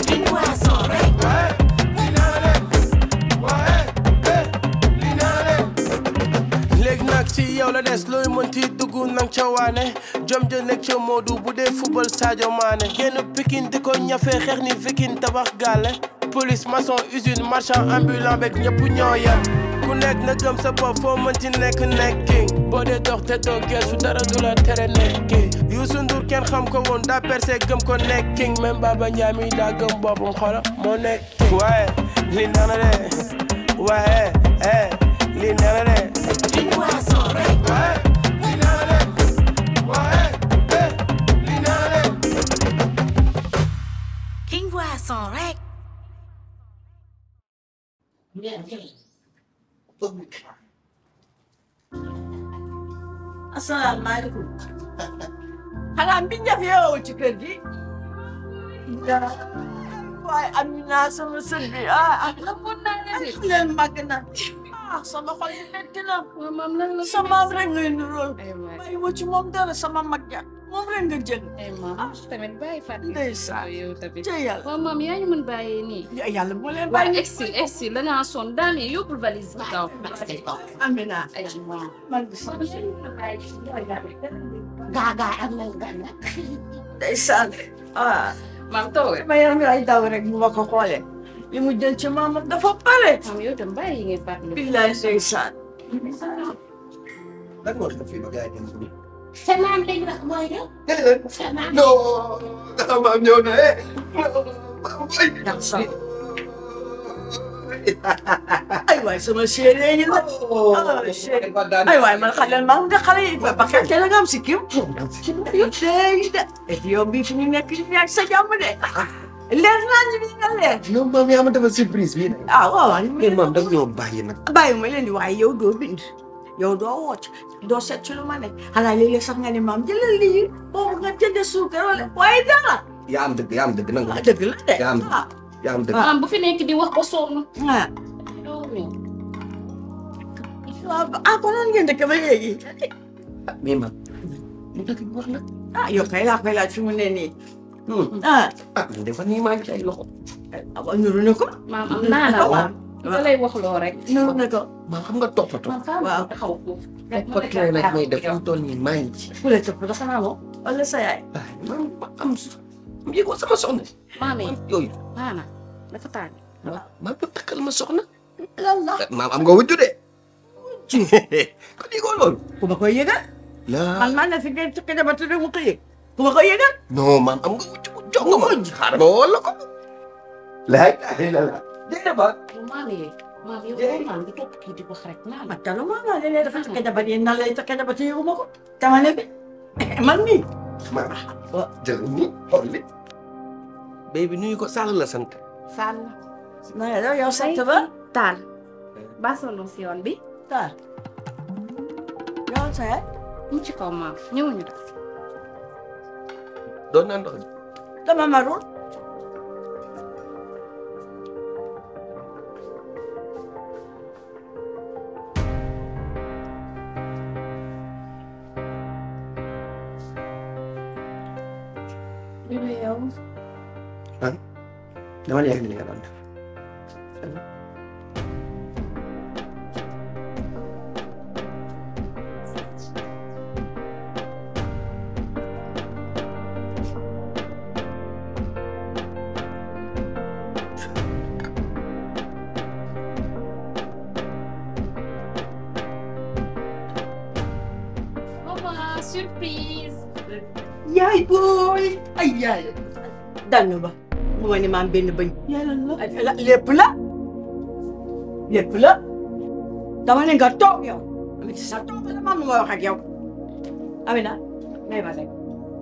léegi nag ci yow la des looy mënti dugg nang ca waane jom ja nekk ca Modou bu dee football Sadio Mané génn Pikine di ko ñafe xeex ni Viking tabax gàlle police maçon usine marchand ambulant beeg ñëpp ñoo yem ku nekk na gëm sa bopp foo mënti nekk nekki boo dee dox te doo geesu dara du la tere nekki Youssou Ndour kenn xam ko woon daa percé gëm ko nekki même Baba Ndiaye mi daa gëm boppam xola moo nekki waaye li nana de waaye eh li nana de King Boisson rek. asalaamaaleykum xanaa mbindeef yeewoo ci kër gi waaye Amina sama sën bi ah ah namoon naa leen leen màgg na ah sama xol yi metti na maam lan la sa maam rek ngay nuróol bàyyi woo ci moom dara sama mag ja moom rek nga jël ah tamit bàyyi fàttali ndeysaan yow tamit ca yàlla waaw maam yaa ñu mën bàyyee nii yàlla moo leen waaw bàyyi egsi egsi da ngaa sonn daal yi yóbbul valise bi kaw Amina ay waaw man bi sama gaaga am nañ gan nag. ndeysaan ah maam toog ma yaram mi ay daw rek bu ma ko xoolee li mu jël ci maam dafa bare maam yow tam bàyyi yi ngay fàttali billaay ndeysaan lan moo tax fii ba gars yi dem nii. sa maam lañ wax mooy de. sa maam. non dafa maam ñëw na eh. ay waay sama chérie yi la ah chérie ay waay man xale maa nga xale yi ba bakkan te nga am si kim tey de et yow bii fi ñu nekk ñu nekk sa jàmm de leer naa ñu nga leer non maam yaa ma defal surprise bii. ah waaw waaw mais maam da nga ñoo bàyyi nag. bàyyi ma leen di waaye yow doo bind yow doo woote doo seet ci lu ma ne xanaa léeg-léeg sax nga ne maam jëlal lii boobu nga jënd suukar wala waaye dara yaa am dëgg yaa am dëgg nangu ah dëgg la de yaa am dëgg yaa am dëgg maam bu fi nekk di wax ba sonn. ah doo ñëw. waaw ah kon noonu ngeen dëkk ba léegi mais man lu dëgg bi wax nag ah yow kay laa koy laaj fi mu ne nii ah ah man dafa nii maa ngi ci ay loxo ah nuru na ko maam am naa la maam. da lay wax loo rek. nuru na ko maa xam nga toppatoo waaw taxaw foofu. toppatoo nag may def fu mu toll nii maa ngi ci ku lay toppatoo xanaa moom wala sa yaay man ma am am yëgoo sama soxna maam yi yooyu maana dafa tàng. maa ngi takkal ma soxna lan la maam am nga wujju de kon yëgoo loolu ku ma koy yëgal la man man la fi ngeen tukki dama tudd mu ko yëg ku ma koy yëgal non maam am nga wujju bu jox nga ma xaaral ma woo la ko laa ilaaha illallaah déedéet ba maam yi maam yow loolu naan di topp kii di wax rek naan. ma talo maa naa léeg-léeg dafa tukki jabar yi nan lay tukki jabar te yëgu ma ko dama ne bi man mii ma jël ni xool li béy bi nuyu ko Sall la sant Sall. na nga def yow sant ba Taal. ba sonn si yoon bi. Taal. yow sa yaay mu ci kaw maam ñëwuñu de. doon naa ndox dama marul bébé yow. ah dama yegg li nga doon def maman surprise. yaay booy ay yaay danu ba mu ma ni maam benn bëñ la lépp la lépp la dama ne nga toog yow amit sa toog la maam nu ma wax ak yow Amina may ma rek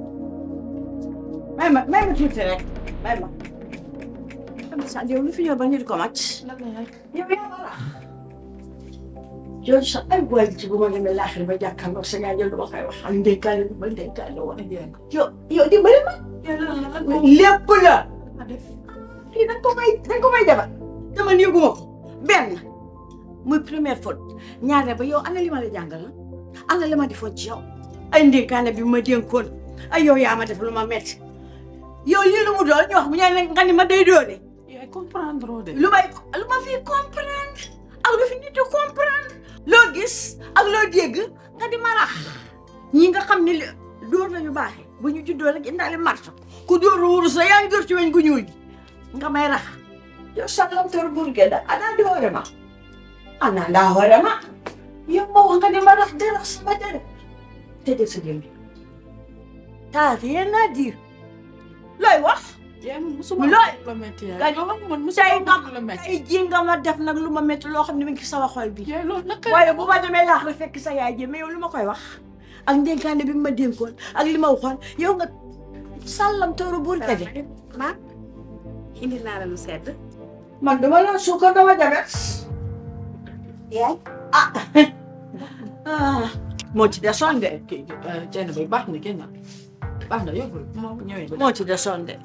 may ma may ma tuuti rek may ma am sa yow lu fi ñëw ba nit ko màcc yow yaa ma rax yow sa ay boy ci bu ma demee laaxir ba jàkkaarloo sa yaay jël lu ma koy wax ak ndénkaane lu ma ndénkaane woon yow yow dimbali ma lépp la fii dañ ko may dañ ko may jabar dama yëguma ko benn muy première faute ñaareel ba yow ana li ma la jàngal la ana li ma defoon ci yow ay ndénkaane bi ma dénkoon ay yow yaa ma def lu ma metti yow lii lu mu doon ñu wax bu ñaan nga ni ma day doole yaay comprendre de. lu may lu ma fi comprendre ak lu fi nit di comprendre loo gis ak loo dégg nga di ma rax ñi nga xam ne li- dóor nañu baaxee bu ñu juddoo rek indaale marto ku dóor wurus la yaa ngi dóor ci weñ gu ñuul gi nga may rax yow sallamtor burge da ana di hoore ma ana ndaa hoore ma yow ma wax nga di ma rax di rax sama dere te de sa gémmi t'as rien à dire looy wax yaay man musuma looy la métti yaay. gañ man tey musuma nga la métti. tey ji nga ma def nag lu ma métti loo xam ne mi ngi ci sama xol bi yaay loolu naka waaye bu ma demee laax la fekk sa yaay ji mais yow lu ma koy wax ak ndénkaane bi ma dénkoon ak li ma waxoon yow nga sàllam tooru buur ka de ma indi naa la lu sedd. man dama la suukar dama jabet yaay ah ah moo ci desoon de kii Dieng bay baax na génn baax na yóbbul moo ñëwee ba. moo ci desoon de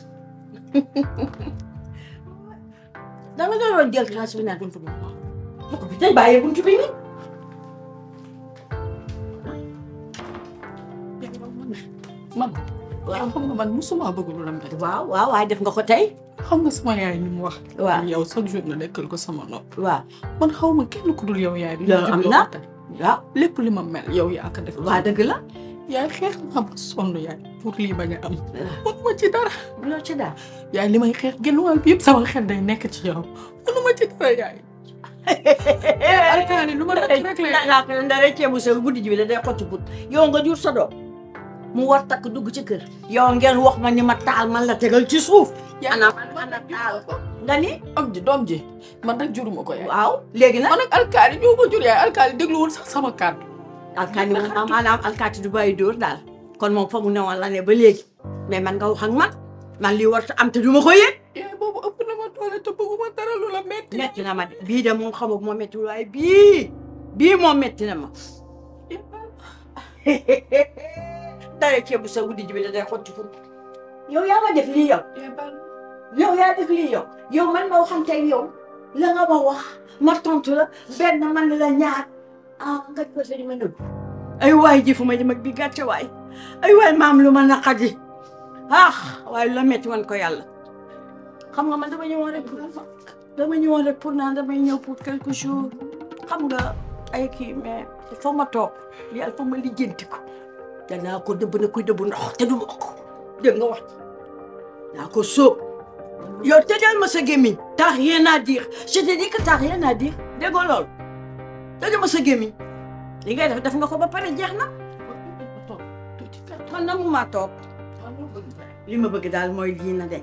dama doon jël classe bi naa buntu bi bu ko fi tey bàyyi buntu bi nii man yow xam nga man musuma bëgg lu la métti. waaw waaw waaye def nga ko tey xam nga sama yaay ni mu wax. waaw yow chaque jour nga nekkal ko sama nopp. waaw man xaw ma kenn ku dul yow yaay. bi loolu am na waaw lépp li ma mel yow yaa ko def. waa dëgg la yaay xeex naa ba sonn yaay pour lii bañ a am. mënuma ci dara. loo ci daal yaay li may xeex genn wàll bi yëpp sama xel day nekk ci yow mënuma ci dara yaay. alkaani lu ma def rek la laa ko ndare ceebu sew guddi ji bi da day xotti but yow nga jur sa doom mu war takk dugg ci kër yow ngeen wax ma ni ma taal man la tegal ci suuf ana man a taal nga ni am ji doom ji man nag juruma ko yaay. waaw léegi nag man nag alkaani ñoo ko jur yaay alkaani dégluwul sax sama kàddu. alkaati moom maanaam alkaati du bàyyi dóor daal kon moom fa mu newoon la ne ba léegi mais man nga wax ak man man lii warta am te du ma ko yëg yaay boobu ëpp na ma doole te bëgguma dara lu la metti. metti na ma de bii de moom xamul moo metti waaye bii bii moom metti na ma dara ceebu sa wuddi ji bi da day xotti pour yow yaa ma def lii yow yow yaa def lii yow yow man ma waxante ak yow la nga ma wax ma tontu la benn man la ñaar ah nga ko sa ma nëbb ay waay ji fu ma jëm ak bi gàcce waay ay waay maam lu ma naqadi ah waaye la metti woon ko yàlla xam nga man dama ñëwoon rek pour dama ñëwoon rek pour naan damay ñëw pour quelque chose xam nga ay kii mais il faut ma toog yàlla faut ma lijjanti ko danaa ko dëbb na koy dëbb ndox te du ma ko dégg nga wax naa ko sóob yow tëjal ma sa gémmiñ t'as rien à dire je te dis que t'as rien à dire déggoo loolu tëjal ma sa gémmiñ li ngay def def nga ko ba pare jeex na man na mu maa toog li ma bëgg daal mooy lii na deñ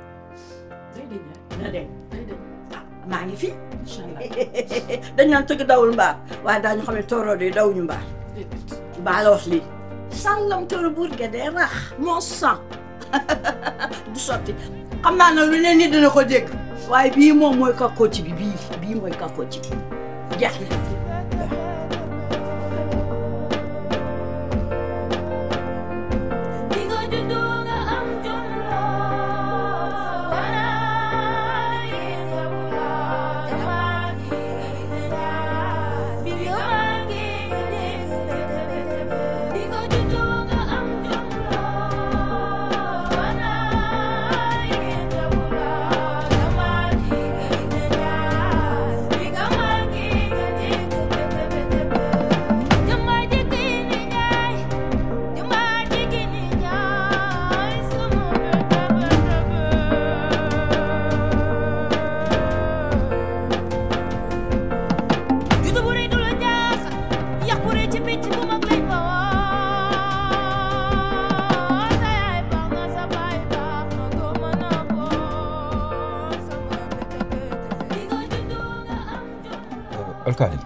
na deñ maa ngi fi dañ naan tëgg dawul mbaar waaye daañu xam ne tooroo de dawuñu mbaar baa la wax lii sàngam tooro buur ge dee rax moo sang du sotti xam naa ne lu ne nit dina ko dégg waaye bii moom mooy kakkoo ci bi bii bii mooy kakkoo ci bi jeex na alkaali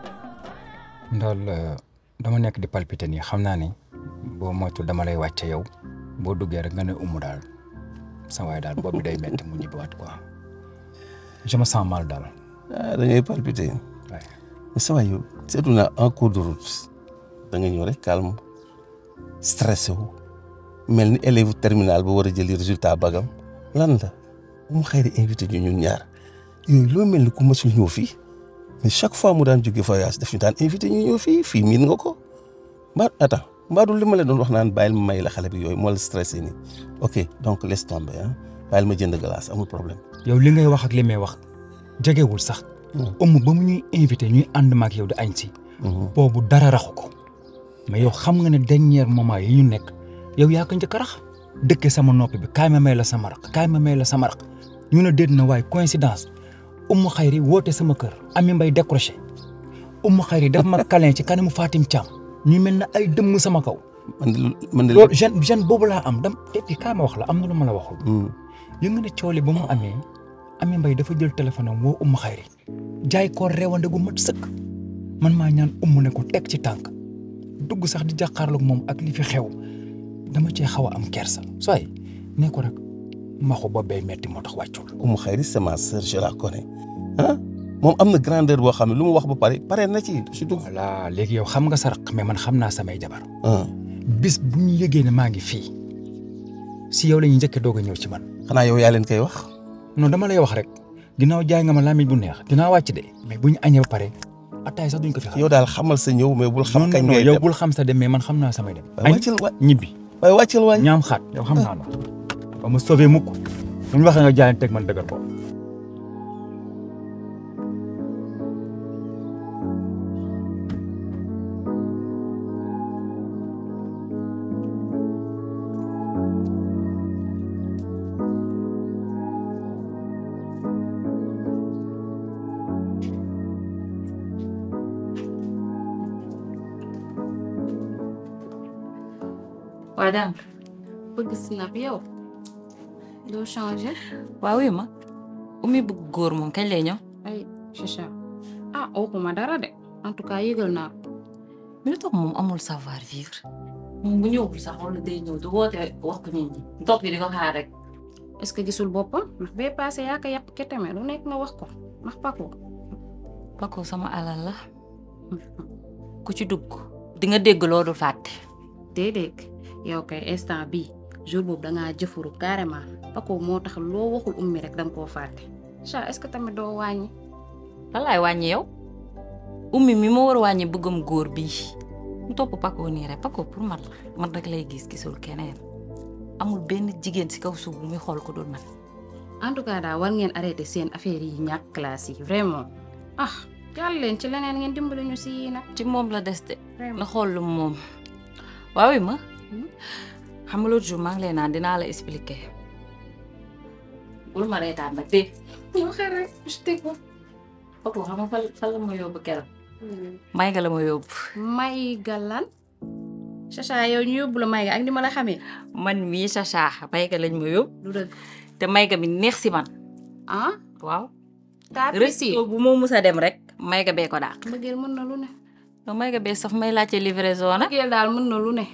ndaal dama nekk di palpiter nii xam naa ni boo moytu dama lay wàcce yow boo duggee rek nga ne umu daal sa waay daal boobu day metti mu ñibbiwaat quoi je me sens mal daal. ah da ngay palpiter. mais sa waay yow seetlu naa en cours de route da nga ñëw rek calme stressé wu mel ni élève terminal bu war a jëli résultat bagam lan la mu xëy di invité ñu ñun ñaar yooyu loo mel ni ku mësul ñëw fii. mais chaque fois mu daan jóge voyage daf ñu daan invité ñu ñëw fii fii miin nga ko mbaa attends mbaa du li ma la doon wax naan bàyyil ma may la xale bi yooyu moo la stressé nii ok donc laisse tomber ah bàyyil ma jënd glace amul problème. yow li ngay wax ak li may wax jegewul sax. ëmm ba mu ñuy invité ñuy ànd maak yow di añ si. boobu dara raxu ko. mais yow xam nga ne dernier moment yi ñu nekk yow yaa ko njëkk a rax dëkke sama noppi bi kaay ma may la sama raq kaay ma may la sama raq ñu ne déet na waaye coïncidence. Umu Xayri woote sama kër Ami Mbay décroché Umu Xayri daf ma câlin ci kanamu Fatim Thiam ñu mel na ay dëmm sama kaw. man de man de loolu jeune jeune boobu laa am dam te puis kaa ma wax la am na lu ma la waxul. yë nga ne coole ba mu amee Ami Mbay dafa jël téléphone am woo Umu Xayri jaay ko réewande gu mat sëkk man maa ñaan umu ne ko teg ci tànk dugg sax di jàkkaarloog moom ak li fi xew dama cee xaw a am kersa sooy ne ko rek maxu ba bay metti moo tax wàccul. Umu Xayri c'est ma sœur je la connais ah moom am na grandeur boo xam ne lu mu wax ba pare pare na ci su dugg. voilà léegi yow xam nga sa raq mais man xam naa samay jabar. bis bu ñu yëgee ne maa ngi fii si yow la ñuy njëkkee doog a ñëw ci man. xanaa yow yaa leen koy wax. non dama lay wax rek ginnaaw jaay nga ma lamiñ bu neex dinaa wàcc de. mais bu ñu añee ba pare ataay sax duñ ko fi xam. yow daal xamal sa ñëw mais bul xam kañ ngay yow bul xam sa dem mais man xam naa samay dem. waaye wàccal wa ñibbi. waaye wàccal waay ñaam xaat yow xam naa la. ba ma sauvé mukk bu ñu waxee nga jaay teg man dëggal ko. waa donc bëgg snap yow doo changé. waaw oui ma umi bëgg góor moom kañ lay ñëw. ay Chicha ah waxuma dara de en tout cas yëgal naa ko. mais lu tax moom amul savoir vivre moom bu ñëwul sax wala day ñëw du woote wax ko nit ñi topp di ko xaar rek. est-ce que gisul boppam ndax bee passé yaa ko yàpp ketame lu nekk nga wax ko ndax Paco. Paco sama alal la ku ci dugg di nga dégg loolu fàtte déedéet yow kay instant bii jour boobu dangaa jëfuru carrément Paco moo tax loo waxul ummi rek danga koo fàtte Cha est-ce que tamit doo wàññi lan laay wàññi yow ummi mi ma war a wàññi bëggam góor bii mu topp Paco nii rek Paco pour man man rek lay gis gisul keneen amul benn jigéen ci kaw suuf bu muy xool ko dul man en tout cas daal war ngeen arrêté seen affaire yi ñàkk classe yi vraiment ah jàll leen ci leneen ngeen dimbali ñu si yii nag ci moom la des de na xool lu moom waaw ma xam nga l'autre jour maa ngi lay naan dinaa la expliquer bul ma reetaan nag dégg ñoo xel rek je t'écoute Paco xam nga fan fan la ma yóbbu keroog may nga la ma yóbbu may galan Chacha yow ñu yóbbu la may ga ak ni ma la xamee man mii Chacha may nga lañ ma yóbbu du dëgg te may ga bi neex si man ah waaw taa resto bu moo mus a dem rek may ga bee ko daal mbëggeel mën na lu ne yow may ga bee saf may laajte livraison nag mbëggeel daal mën na lu ne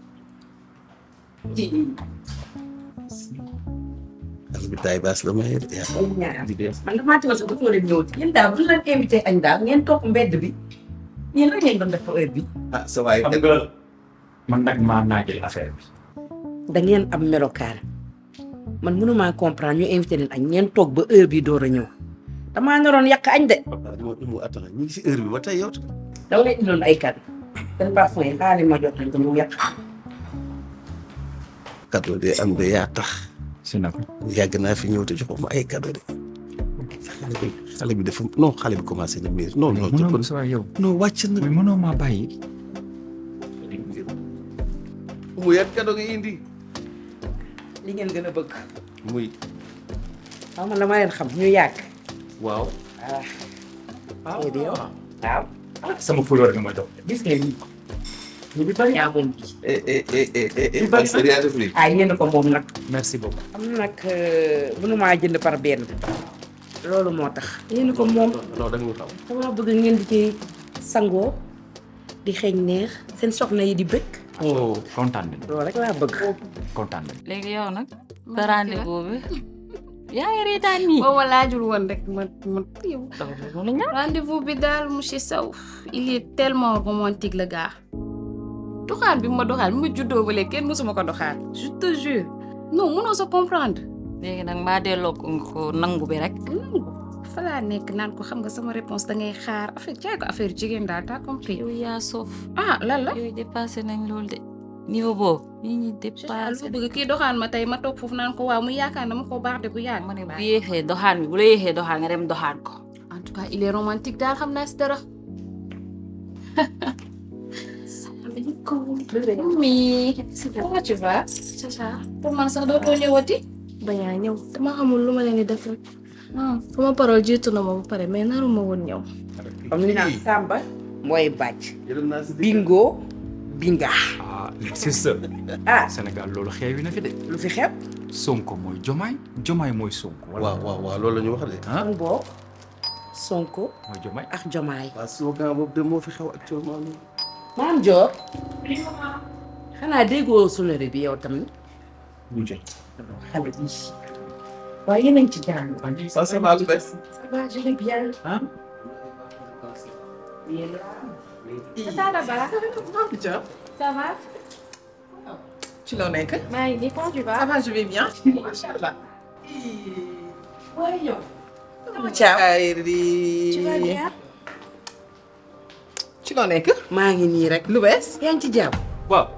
xale bi taay baas la may di def man damaa teewoon sax dafa war a ñëw yéen daal bu ñu leen invité añ daal ngeen topp mbedd bi yéen la ngeen doon def heure bi ah sa waay xam nga man nag maa naajal affaire bi. da ngeen am melokaan man mënumaa comprendre ñu invité leen añ ngeen toog ba heure bi door a ñëw damaa naroon yàq añ de mu mu attana ñu ngi si heure bi ba tey yow dama leen indiloon ay kàddu seen parfum yi xaaral ma jot nañ ko ñu yàq cadeau de am de yaa tax si naka yàgg naa fi ñëw te joxuma ay cadeau de xale bi xale bi dafa non xale bi commencé na miir non non mënoo sa waay yow. non wàcc na mais mënoo maa bàyyi. mu yan cadeau nga indi li ngeen gën a bëgg muy waaw man dama leen xam ñu yàgg waaw ah di yow waaw sama fleur nga ma jox. gis nga lii ñu bi bari yaa moom bii eh eh eh eh eh Ñu bari Pasteur yaa def lii ah yéen ko moom nag merci beaucoup. am nag mënumaa jënd par benn loolu moo tax yéen ko moom non da nga xam dama bëgg ngeen di ci sangoo di xeeñ neex seen soxna yi di bëgg oh kontaan nañu loolu rek laa bëgg kontaan nañu. léegi yow nag sa rendez-vous bi yaa ngi reetaan nii booba laajul woon rek ma ma yow rendez-vous bi daal monsieur Sow il est tellement romantique le gars doxaan bi ma doxaan bi ma juddoo ba léegi kenn mësuma ko doxaan je te jure non mënoo sa comprendre léegi nag maa delloo ko nga ko nangu bi rek fa laa nekk naan ko xam nga sama réponse da ngay xaar affaire jaay ko affaire jigéen daal t'as compris yow yaa soof ah lan la yooyu dépassé nañ loolu de niveau boobu nit ñi dépassé lu bëgg kii doxaan ma tey ma toog foofu naan ko waaw mu yaakaar dama ko baax de bu yàgg ma ne bu yéexee doxaan bi bu la yéexee doxaan nga dem doxaan ko en tout cas il est romantique daal xam naa si dara mi comment tu vas Chacha pour man sax dootoo ñëwati bañaa ñëw dama xamul lu ma leen di def rek sama parole jiitu na ma ba pare mais naru ma woon ñëw comme li naan Samba mooy bàcc bingo binga ah c'est ça. ah Sénégal loolu xeewi na fi de. lu fi xew Sonko mooy Jomaay Jomaay mooy Sonko. waaw waaw waaw loolu la ñu wax de ah kon boo Sonko mooy Jomaay ak Jomaay waaw slogan boobu de moo fi xew actuellement nii maam Dior xanaa déggoo sonore bi yow tamit bu jël. xale bi waaye yéen a ngi ci jàng ça ça va lu bees ça va je vais bien ah Ça va Tu l'en es que Maï, comment tu vas Ça va, je vais bien. Machallah. waaye yow Ciao. Tu vas bien Tu l'en es que maa ngi nii rek lu bees yaa ngi ci jàmm waaw.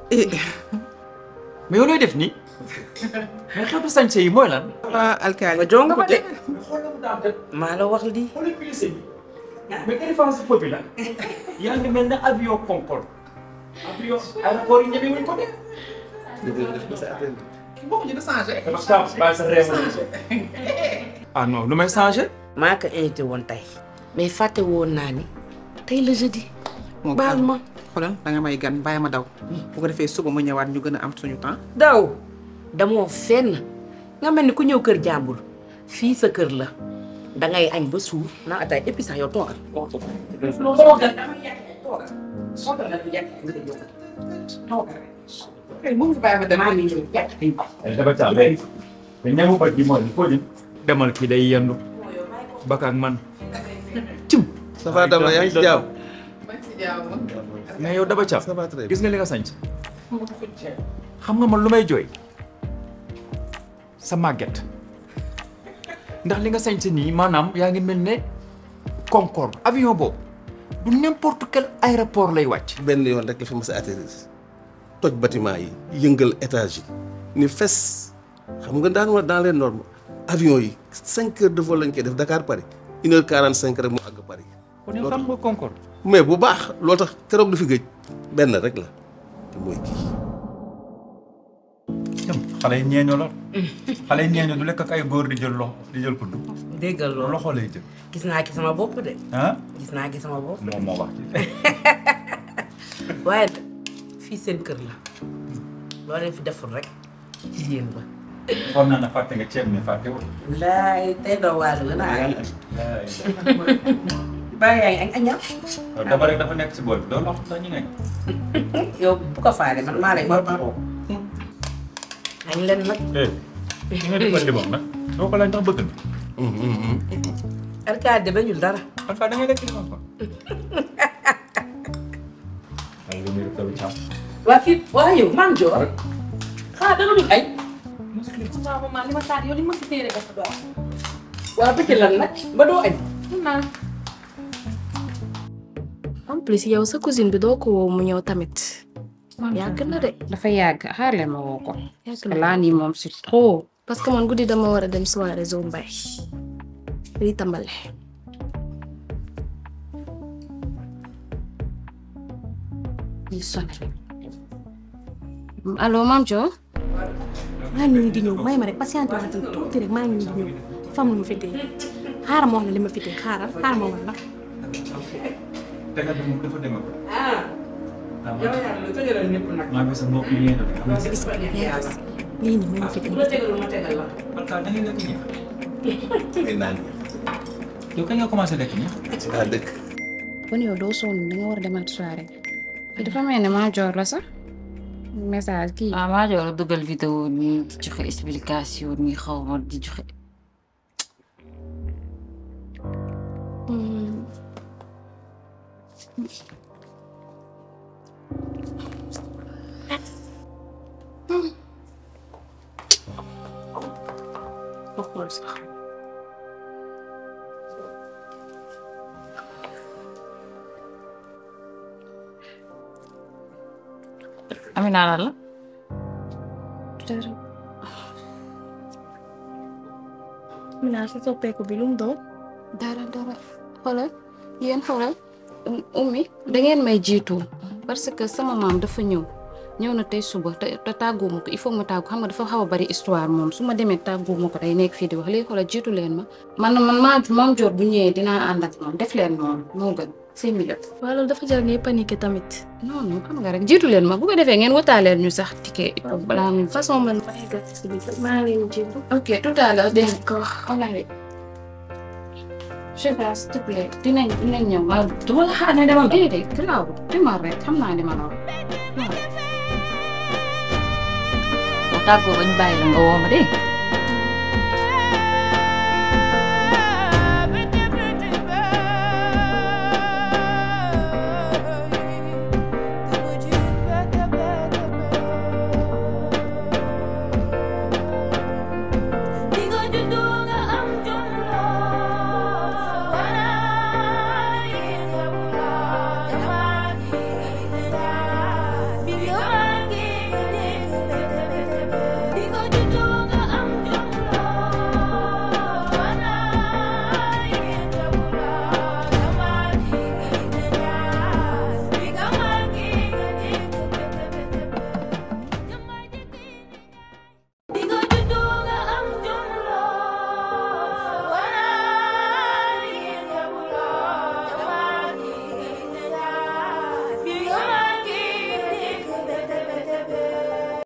mais yow looy def nii. mais xeetu sañse yi mooy lan. ah alkaali nga jonga ma de xoolal mu daan maa la wax lii xoolal glissé bi. mais défense feu bi la. yaa ngi mel ne avion Concorde. avion aéroport yi ñeme wuñ ko de. Boo ñu changé. bàyyi sa réew ah non lu may changé. maa ko invité woon tey mais fàtte woon naa ni tey la jeudi baal ma xoolal da nga may gan bàyyi ma daw bu ko defee suba ma ñëwaat ñu gën a am suñu temps daw damoo fenn nga mel ni ku ñëw kër jàmbur fii sa kër la dangay añ ba suur naa ataay et puis sax yow toogal toogal mu ngi bàyyi ma dem maa ngi ñëw jàpp dafa caa mais mais ñamu bët bi mooy ko jëm. demal kii day yendu. baka ak man. ça va dama yaa ngi ci jàmm mais yow Daba Thiam gis nga li nga sañ xam nga man lu may jooy sa màgget ndax li nga sañ si nii maanaam yaa ngi mel ne Concorde avion boobu du n'importe quel aéroport lay wàcc. benn yoon rek la fi mas a atterrir toj bâtiment yi yëngal étage yi ni fes xam nga daan wa dans les normes avion yi cinq heures de vol lañ koy def Dakar Paris une heure quarante cinq rek mu àgg Paris. kon yow xam nga Concorde. mais bu baax loolu tax keroog du fi gëj benn rek la te mooy kii. xale yi ñeeño la xale yi ñeeño du lekk ak ay góor di jël loxo di jël kudd déggal loolu loxo lay jël gis naa ci sama bopp de. ah gis naa ci sama bopp. moom moo wax waaye nag fii seen kër la loo leen fi deful rek ci yéen ba. xool naa ne fàtte nga ceeb mi fàtte wul laay tey doo waalo la naa bàyyi yaa ngi añ añal. dama rek dafa nekk si bool bi doo loxo sax ñu nekk yow bu ko faale man maa lay war añ leen nag. eh li nga defal limon nag doo ko laaj ndax bëgg na alkaati de bañul dara. alkaati da ngay lekk limon quoi ay lu muy taw caam waa kii waa yow man joor xanaa da nga dul añ. waaw maman li ma taat yow li ma fi téere dafa doon. waa bëgg lan nag ba doo añ. naa. en plus yow sa cousine bi doo ko woo mu ñëw tamit. yàgg na de. dafa yàgg xaar leen ma woo ko. parce que laa nii moom c'est trop. parce que man guddi dama war a dem soirée Zo Mbaye. di tàmbale. ñu sonné. allo maam Dio. maa ngi nii di ñëw may ma rek patiente ma tuuti rek maa ngi nii di ñëw dafa am lu ma fi téye xaaral ma wax la li ma fi téye xaaral xaaral ma wax la. te nga dem dafa dem ko ah. yow yaa ngi tëjaloon ñëpp nag. maa ngi sa mbokk yi yéen a gis nga yàlla lii nii mooy ma fi bu la tegalul ma tegal la. alkaati da ngay lekk ñeex ay naan yow kañ nga commencé lekk ñeex ci laa dëkk. kon yow doo sonn da nga war a demaat soirée. te dafa mel ne maa joor la sax. message kii. ah maa jox la dugal vidéo ni di joxe explication ni xaw ma di joxe. xool sax. Amina lan la. dara. Mina sa soppeeku bi lu mu doon. dara dara xoolal yéen xoolal ummi da ngeen may jiitu parce que sama maam dafa ñëw ñëw na tey suba te te tàggoo ma ko il faut ma tàggu xam nga dafa xaw a bari histoire moom su ma demee tàggoo ma ko day nekk fii di wax léegi xoolal jiitu leen ma. man man maa maam joor bu ñëwee dinaa ànd ak moom def leen noonu moo gën seen milieu. waaw loolu dafa jar ngay paniqué tamit. non non xam nga rek jiitu leen ma bu ko defee ngeen wataaleel ñu sax ticket balaa muy. façon man maa ngi gàtt si biir maa ngi leen di jiitu. ok tout à l'heure dégg nga ko wax je sais pas s'il te plaît dinañ dinañ ñëw. waaw du ma la xaar ne demal. déedéet garaaw demal rek xam naa li ma la wax. ba tàggoo bañ bàyyi la nga woo ma dégg nga